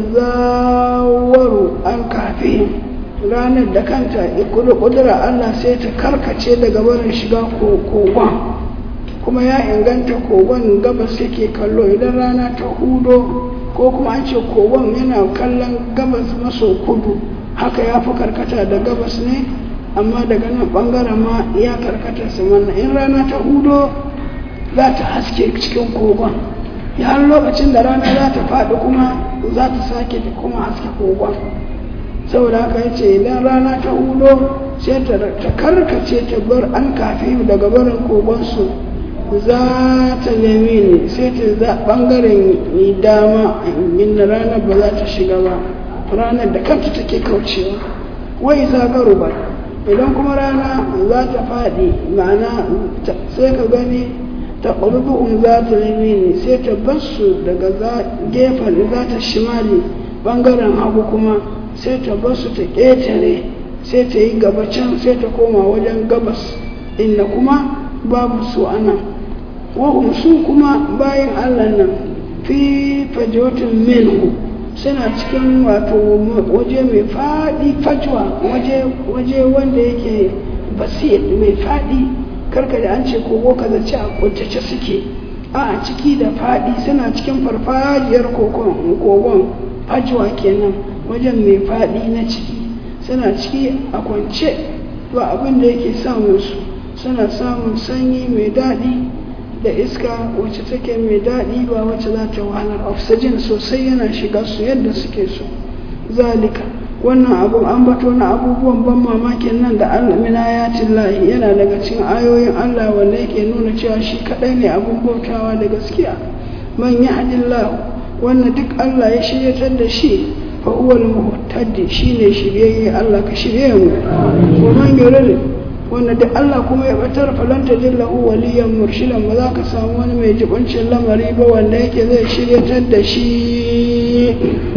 zawaru an kafe ranar da kanta kudura Allah sai ta karkace daga barin shiga kogon kuma ya inganta kogon gabas yake kallo idan rana ta hudo ko kuma an ce kogon yana kallon gabas maso kudu haka ya fi karkata da gabas ne amma daga nan bangaren ma ya karkata su manna in rana ta hudo za ta haske cikin kogon ya har lokacin da rana za ta faɗi kuma za ta sake kuma haske kogon saboda haka ya ce idan rana ta hudo sai ta karkace ta bar an kafi daga barin kogonsu za ta nemi ne sai ta za ɓangaren dama inda ranar ba za ta shiga ba ranar da kanta take kaucewa wai za garu ba idan kuma rana za ta faɗi ma'ana sai ka gani ta ƙulbu'un za ta nemi ne sai ta basu daga gefen za ta shimali ɓangaren hagu kuma sai ta basu ta ƙetare sai ta yi gaba can sai ta koma wajen gabas inda kuma babu su anan wahum su kuma bayan allah nan fi fajotin minhu suna cikin wato waje mai faɗi fajwa waje wanda yake basir mai faɗi karka da an ce kogo ka zace a kuntace suke a ciki da faɗi suna cikin farfajiyar kogon fajwa kenan wajen mai faɗi na ciki suna ciki a kwance ba abin da yake samun su suna samun sanyi mai daɗi da iska wacce take mai daɗi ba wacce za ta wahalar oxygen sosai yana shiga su yadda suke so zalika wannan abun an bato na abubuwan ban mamakin nan da Allah min ayatin lahi yana daga cikin ayoyin Allah wanda yake nuna cewa shi kadai ne abun bautawa da gaskiya man yahdillahu wannan duk Allah ya shiryatar da shi fa huwa al-muhtadi shine shiryayye Allah ka shirye mu wa man yuridu wanda da Allah kuma ya batar falanta jillahu waliyan murshidan ba za ka samu wani mai jibancin lamari ba wanda yake zai shiryatar da shi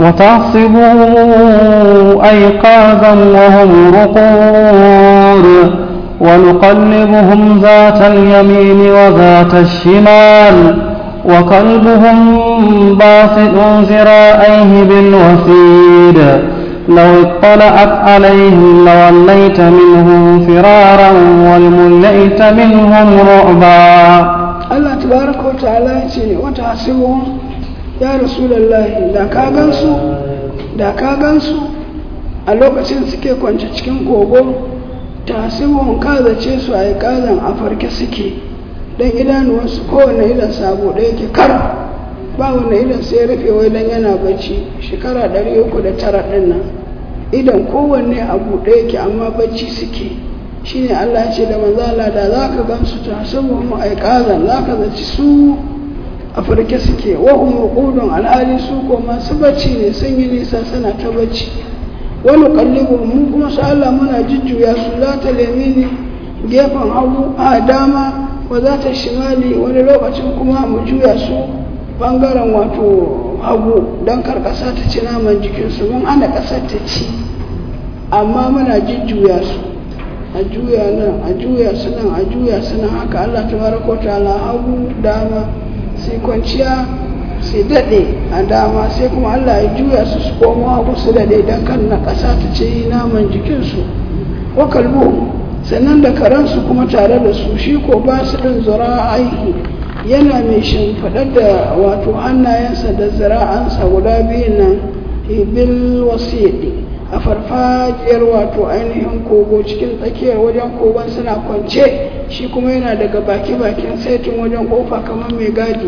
وتحسبوا أيقاظا وهم رقود ونقلبهم ذات اليمين وذات الشمال وكلبهم باسط ذراعيه بالوسيد لو اطلعت عليهم لوليت منهم فرارا ولملئت منهم رعبا الله تبارك وتعالى يقول وتحسبهم يا رسول الله da ka gansu da ka gansu a lokacin suke kwance cikin kogo tasibon kazace su a yi kazan a farke suke don idanuwansu kowane idan sabo ɗaya ke kara ba wanda idan sai rufe wai dan yana bacci shekara ɗari uku da tara ɗin nan idan kowanne a buɗe yake amma bacci suke shine Allah ya ce da manzala da za ka gamsu ta saboda mu aikazan za ka zaci su a farke suke wa umurqudun alhali su ko masu bacci ne sun yi nisa suna ta bacci wani kallibu mu kuma su Allah muna jujjuya su za ta lemini gefen hagu a dama wa za ta shimali wani lokacin kuma mu juya su bangaren wato hagu don kar ƙasa ta ci naman jikinsu mun hana ƙasar ta ci amma muna jujjuya su a juya nan a juya su nan a juya su nan haka Allah ta baraka ta'ala hagu dama sai kwanciya sai daɗe a dama sai kuma Allah ya juya su su komo hagu su daɗe don kan na ƙasa ta ci naman jikinsu wa kalbu sannan da karansu kuma tare da su shi ko ba su ɗin zura aiki yana mai shimfiɗar da wato hannayensa da zira'ansa guda biyun nan bil wasiɗi a farfajiyar wato ainihin kogo cikin tsakiyar wajen kogon suna kwance shi kuma yana daga baki bakin saitin wajen kofa kamar mai gadi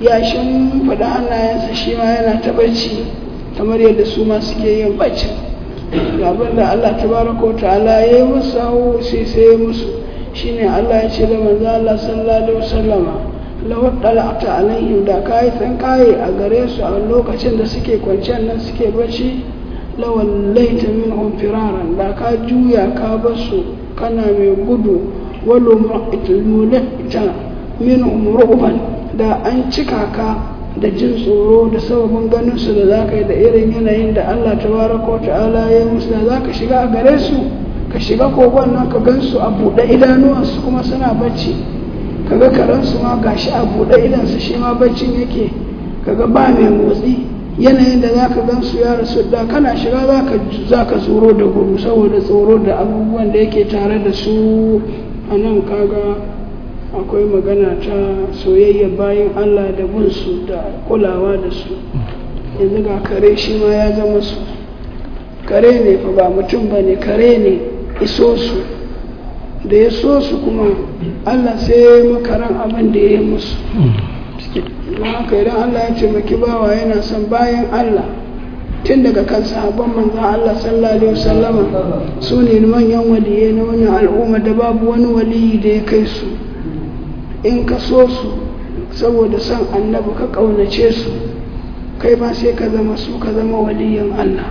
yashin faɗa hannayensa shi ma yana ta bacci kamar yadda su ma suke yin bacci ga abin da Allah tabaraka wa ta'ala ya yi musu hau sai sai ya musu shine Allah ya ce da manzo Allah sallallahu alaihi wasallama law dala'ta alaihim da kai san kai a gare su a lokacin da suke kwanciyar nan suke bacci lawallaita minhum firaran da ka juya ka basu kana mai gudu walo mulata minhum ru'ban da an cika ka da jin tsoro da sababin ganin su da zaka yi da irin yanayin da Allah tabaraka ta'ala ya musu da zaka shiga a gare su ka shiga kogon nan ka gansu a buɗe idanuwansu kuma suna bacci kaga karansu ma gashi a buɗe idansu shi ma baccin yake kaga ba mai motsi yanayin da za ka gan su ya rasu da kana shiga za ka tsoro da gudu saboda tsoro da abubuwan da yake tare da su a nan kaga akwai magana ta soyayya bayan allah da bin su da kulawa da su yanzu ga kare shi ma ya zama su kare ne fa ba mutum ba ne kare ne iso su da ya so su kuma allah sai ya yi makaran abin da ya yi musu don haka idan Allah ya taimaki bawa yana son bayan Allah tun daga kan sahabban manzan Allah sallallahu alaihi wasallama su ne manyan waliyai na wannan al'umma da babu wani waliyi da ya kai su in ka so su saboda son annabi ka ƙaunace su kai ma sai ka zama su ka zama waliyin Allah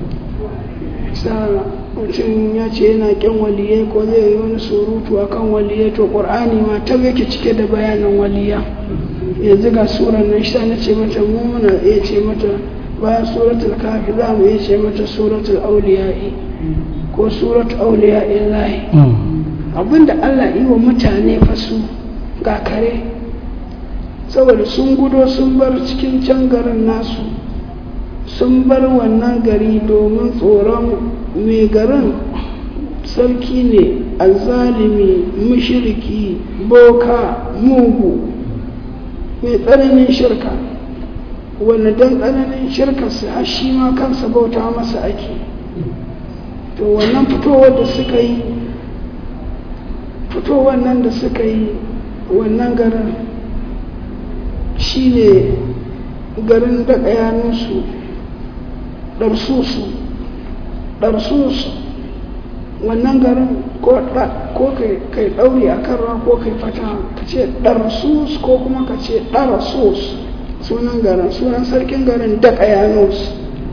mutum ya ce yana ƙin waliyai ko zai yi wani surutu akan waliyai to ƙur'ani ma ta yake cike da bayanin waliya yanzu ga surar nan shi na ce mata mu muna iya ce mata bayan suratul kafi za mu iya ce mata suratul auliya'i ko suratul auliya'i lahi abinda Allah yi wa mutane fasu ga kare saboda sun gudo sun bar cikin can garin nasu sun bar wannan gari domin tsoron mai garin sarki ne azalimi mushriki boka mugu mai tsananin shirka wanda don tsananin shirkarsa har shi ma kansa bauta masa ake to wannan fitowar da suka yi fitowar nan da suka yi wannan garin shi ne garin daga yanunsu ɗarsusu ɗarsusu wannan garin ko kai ɗauri a kan ko kai fata ka ce ɗarsus ko kuma ka ce ɗarasus sunan garin sunan sarkin garin daga yanus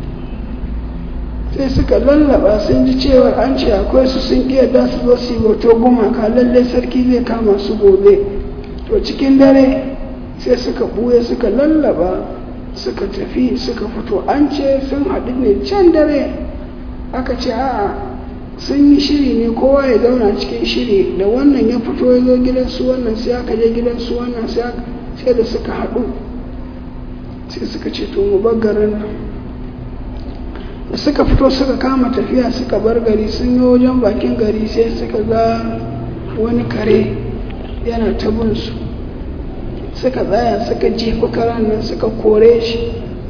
sai suka lallaba sun ji cewar an ce akwai su sun iya da su zo su yi bauto gumaka lalle sarki zai kama su gobe to cikin dare sai suka buye suka lallaba suka tafi suka fito an ce sun haɗu ne can dare aka ce a'a sun yi shiri ne kowa ya zauna cikin shiri da wannan ya fito ya zo gidansu wannan sai aka je gidansu wannan sai da suka haɗu sai suka ce to mu bar garin nan da suka fito suka kama tafiya suka bar gari sun yi wajen bakin gari sai suka ga wani kare yana ta bin su suka tsaya suka jefa karen nan suka kore shi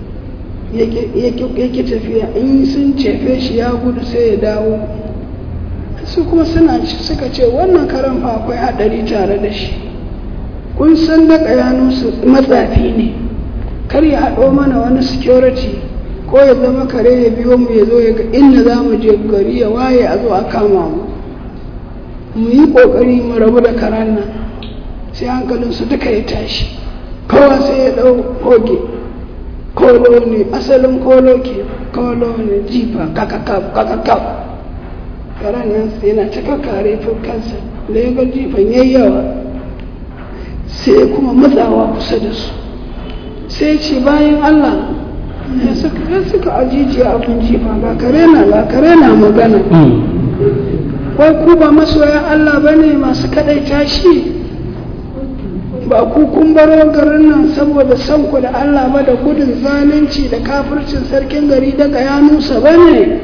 yake tafiya in sun cefe shi ya gudu sai ya dawo su kuma suna suka ce wannan karen fa akwai haɗari tare da shi kun san da su matsafi ne kar ya haɗo mana wani security ko ya zama kare ya biyo mu ya zo ya ga inda za mu je gari ya waye a zo a kama mu mu yi ƙoƙari mu rabu da karen nan sai hankalinsu duka ya tashi kowa sai ya ɗau koge kolo ne asalin kolo ke kolo ne jifa kakakaf kakakaf karen nan yana ta kakare kansa da ya ga jifan yayi yawa sai kuma matsawa kusa da su sai ce bayan allah ya suka ajijiya abin jifa ga kare na ga kare na magana wai ku ba masoyan Allah ba ne masu kaɗaita shi ba ku kun baro garin nan saboda san ku da Allah ba da gudun zalunci da kafircin sarkin gari daga yanusa ba ne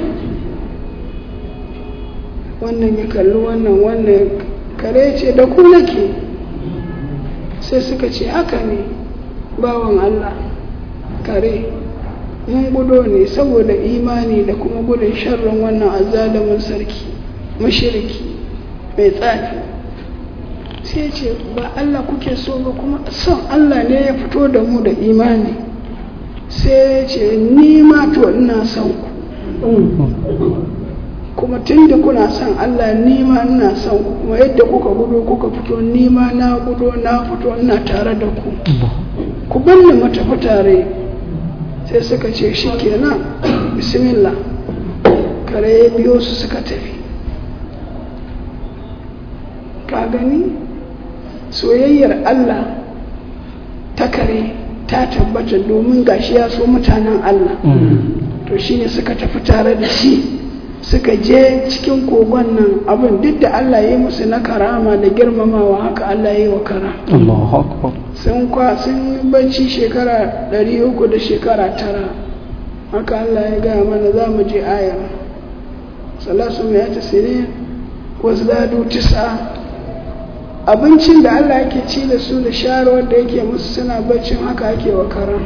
wannan ya kalli wannan wannan kare ce da ku nake sai suka ce haka ne bawan Allah kare mun gudo ne saboda imani da kuma gudun sharrin wannan azalimin sarki mashirki mai tsafi sai ce ba Allah kuke so ba kuma son Allah ne ya fito da mu da imani sai ce ni ma to ina son ku kuma tun da kuna son Allah ni ma ina son ku kuma yadda kuka gudu kuka fito ni ma na gudu na fito ina tare da ku ku banni mu tafi tare sai suka ce shi kenan bismillah kare ya biyo su suka tafi ka gani soyayyar Allah ta kare ta tabbata domin gashi ya so mutanen Allah to shine suka tafi tare da shi suka je cikin kogon nan abin duk da Allah ya yi musu na karama da girmamawa haka Allah ya yi wa kara Allahu akbar sun kwa sun yi bacci shekara ɗari uku da shekara tara haka Allah ya gaya mana za mu je aya salasu mai ta sinin wasu dadu tisa abincin da Allah yake ci da su da sharuwar da yake musu suna baccin haka ake wa karan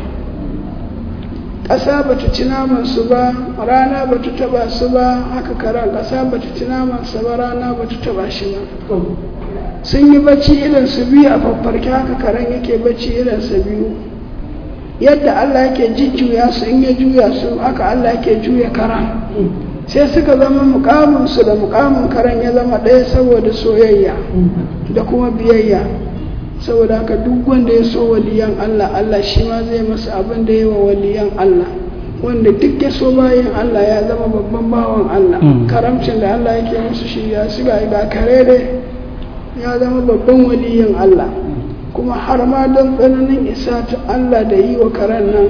ƙasa ba ta ci namansu ba rana ba ta taba su ba haka karan ƙasa ba ta ci namansa ba rana ba ta taba shi ba sun yi bacci irin su biyu a faffarki haka karen yake bacci irin su biyu yadda Allah yake jujjuya su in ya juya su haka Allah yake juya karan sai suka zama mukaminsu da mukamin karen ya zama ɗaya saboda soyayya da kuma biyayya saboda haka duk wanda ya so waliyan Allah Allah shi ma zai masa abin da ya wa waliyan Allah wanda duk ya so bayan Allah ya zama babban bawan Allah karamcin da Allah yake musu shi ya shiga ga kare dai ya zama babban waliyin Allah kuma har ma don tsananin isa ta Allah da yi wa karen nan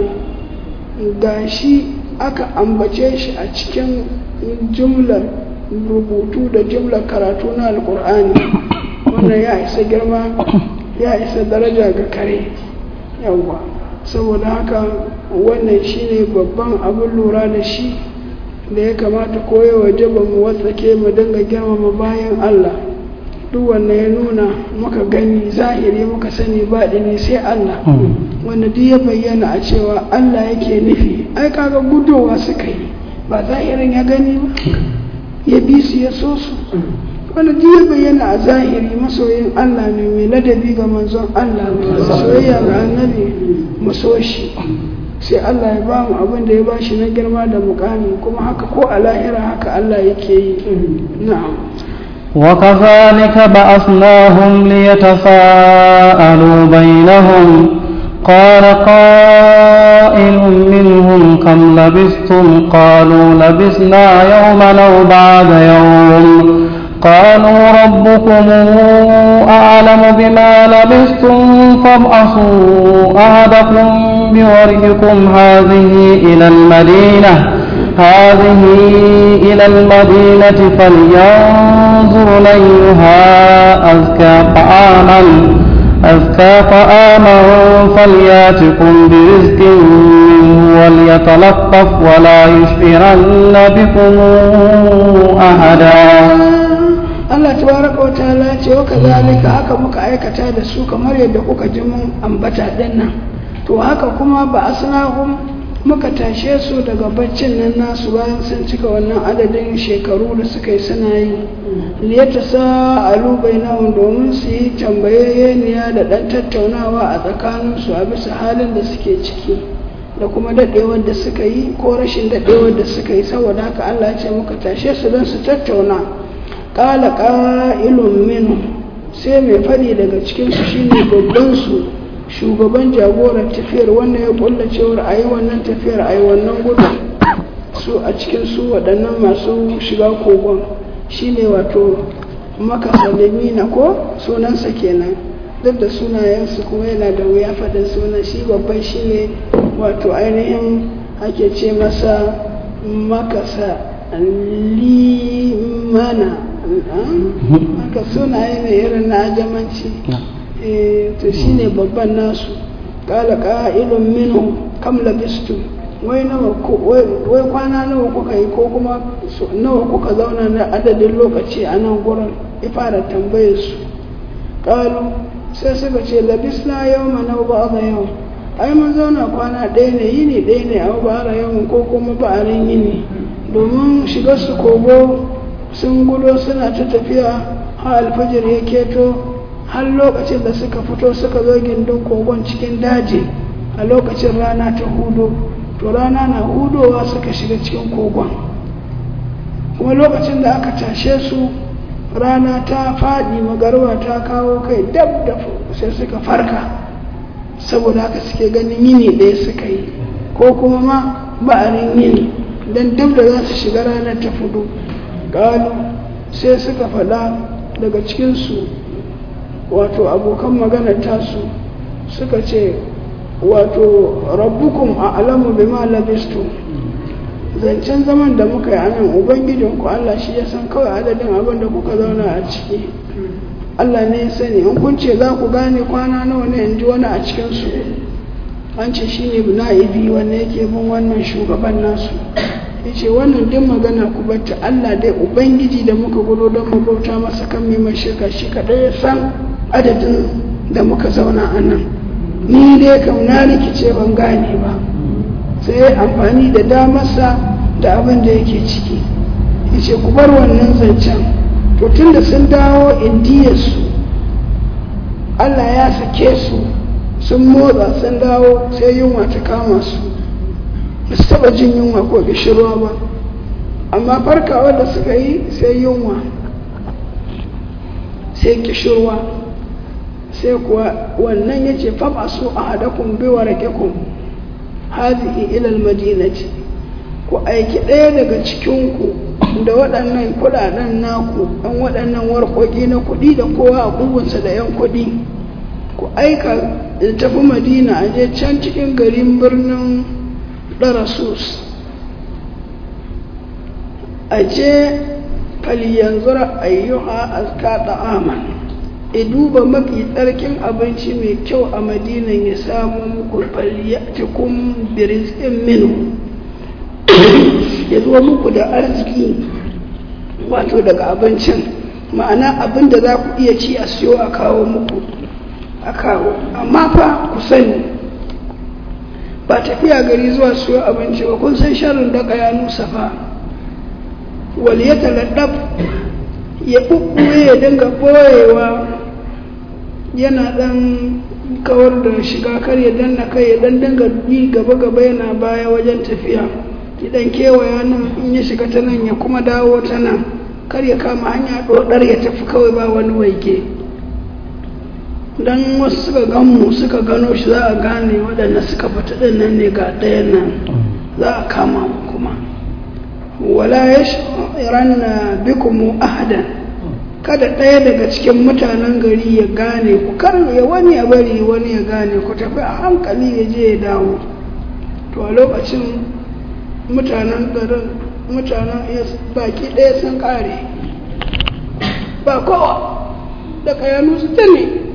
ga shi aka ambace shi a cikin jumlar rubutu da jumlar karatu na alkur'ani wannan ya isa girma ya isa daraja ga kare yawwa saboda haka wannan shine babban abin lura da shi da ya kamata koya waje ba mu watsake mu dinga girmama bayan Allah duk wanda ya nuna muka gani zahiri muka sani baɗi ne sai Allah wanda duk ya bayyana a cewa Allah yake nufi ai kaga gudowa suka yi ba zahirin ya gani ba ya bi su ya so su wanda duk ya bayyana a zahiri masoyin Allah ne mai ladabi ga manzon Allah mai soyayya ga annabi mu so shi sai Allah ya ba mu abin da ya ba shi na girma da mukami kuma haka ko a lahira haka Allah yake yi na'am وكذلك بعثناهم ليتساءلوا بينهم قال قائل منهم كم لبثتم قالوا لبثنا يوما أو بعد يوم قالوا ربكم أعلم بما لبثتم فابعثوا أحدكم بورقكم هذه إلى المدينة هذه إلى المدينة فلينظر أيها أزكى طعاما أزكى طعاما فلياتكم برزق منه وليتلطف ولا يشعرن بكم أحدا Allah tabaraka wa ta'ala ce wa kazalika haka muka aikata da su kamar yadda kuka ji mun ambata din nan to haka kuma ba asnahum muka tashe su daga baccin nan nasu bayan sun cika wannan adadin shekaru da suka yi suna yi liyata sa'alu bainahum domin su yi tambayayeniya da ɗan tattaunawa a tsakaninsu a bisa halin da suke ciki da kuma daɗewar da suka yi ko rashin daɗewar da suka yi saboda haka Allah ce muka tashe su don su tattauna ƙala ƙa'ilun minu sai mai faɗi daga cikinsu shine babban su shugaban jagorar tafiyar wannan ya kulla cewar a yi wannan tafiyar a yi wannan gudun su a cikin su waɗannan masu shiga kogon shine wato maka salimina ko sunansa kenan duk da sunayensu kuma yana da wuya faɗin sunan shi babban shine wato ainihin ake ce masa makasa limana haka sunaye ne irin na ajamanci to shine babban nasu kala ƙa'ilun minu kam labistum wai nawa wai kwana nawa kuka yi ko kuma nawa kuka zauna na adadin lokaci a nan gurin ya fara tambayar su ƙalu sai suka ce labisna yau ma nau ba a yau ai mun zauna kwana ɗaya ne yini ɗaya ne a ba yau ko kuma ba'arin yini domin shiga su kogo sun gudo suna ta tafiya har alfajir ya keto har lokacin da suka fito suka zo gindin kogon cikin daji a lokacin rana ta hudu to rana na hudowa suka shiga cikin kogon kuma lokacin da aka tashe su rana ta faɗi magarwa ta kawo kai dab da sai suka farka saboda haka suke ganin yini ɗaya suka yi ko kuma ma ba'arin yini don duk da za su shiga ranar ta fudu ƙalu sai suka faɗa daga cikinsu wato abokan maganar tasu suka ce wato rabbukum a alamu bima labistu zancen zaman da muka yi anan ubangijinku Allah shi ya san kawai adadin abin da kuka zauna a ciki Allah ne ya sani in kun ce za ku gane kwana nawa ne in ji wani a cikinsu an ce shi ne na'ibi wanda yake bin wannan shugaban nasu ya ce wannan duk magana ku bata Allah dai ubangiji da muka gudu don mu bauta masa kan mai shirka shi kaɗai ya san adadin da muka zauna a nan ni dai kam na rikice ban gane ba sai ya amfani da damarsa da abin da yake ciki ya ce ku bar wannan zancen to tun da sun dawo indiyarsu allah ya sake su sun motsa sun dawo sai yunwa ta kama su ba su taba jin yunwa ko gishirwa ba amma farkawa da suka yi sai yunwa sai kishirwa sai kuwa wannan ya ce fama su a hadakun biwa rakekun hazihi ilal madinati ku aiki ɗaya daga cikinku da waɗannan kuɗaɗen naku ɗan waɗannan warƙoƙi na kuɗi da kowa a ƙugunsa da yan kuɗi ku aika da tafi madina a je can cikin garin birnin ɗarasus a je falyanzura ayyuha azka da'aman ya duba mafi tsarkin abinci mai kyau a madinan ya samu muku falyatikum birizqin minu ya zo muku da arziki wato daga abincin ma'ana abin da za ku iya ci a siyo a kawo muku a kawo amma fa ku sani ba tafiya gari zuwa siyo abinci ba kun san sharin daga ya nusa fa wal ya taladdab ya ɓuɓɓuye ya dinga ɓoyewa yana ɗan kawar da shiga kar ya danna kai ya ɗan dinga yi gaba-gaba yana baya wajen tafiya idan kewaya nan in ya shiga ta nan ya kuma dawo ta nan kar ya kama hanya ɗoɗar ya tafi kawai ba wani waike don wasu suka ganmu suka gano shi za a gane waɗanda suka fita ɗin nan ne ga ɗayan nan za a kama mu kuma wala ya ranna bikumu ahadan kada ɗaya daga cikin mutanen gari ya gane ku kar ya wani ya bari wani ya gane ku tafi a hankali ya je ya dawo to a lokacin mutanen garin mutanen baki ɗaya sun ƙare ba kowa da kayanu su ta ne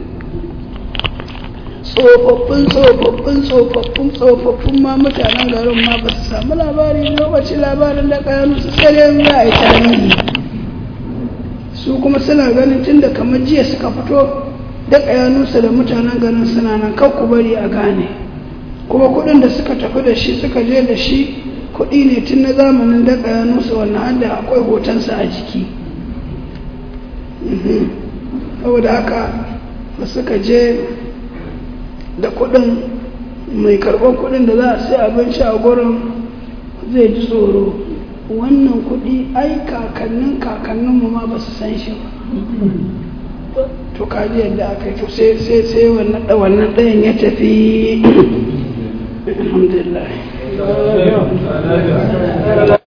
tsofaffin tsofaffin tsofaffin tsofaffin ma mutanen garin ma ba su samu labari lokacin labarin da kayanu su sai za a yi tarihi su kuma suna ganin tun da kamar jiya suka fito da kayanunsa da mutanen garin suna nan kan ku bari a gane kuma kuɗin da suka tafi da shi suka je da shi kuɗi ne tun na zamanin da kayanunsa wannan hada akwai hotonsa a jiki saboda haka da suka je da kuɗin mai karɓar kuɗin da za a sai abinci a gurin zai ji tsoro wannan kuɗi ai kakannin kakanninmu ma ba su san shi ba to kaji yadda aka yi to sai sai sai wannan wannan ɗayan ya tafi alhamdulillah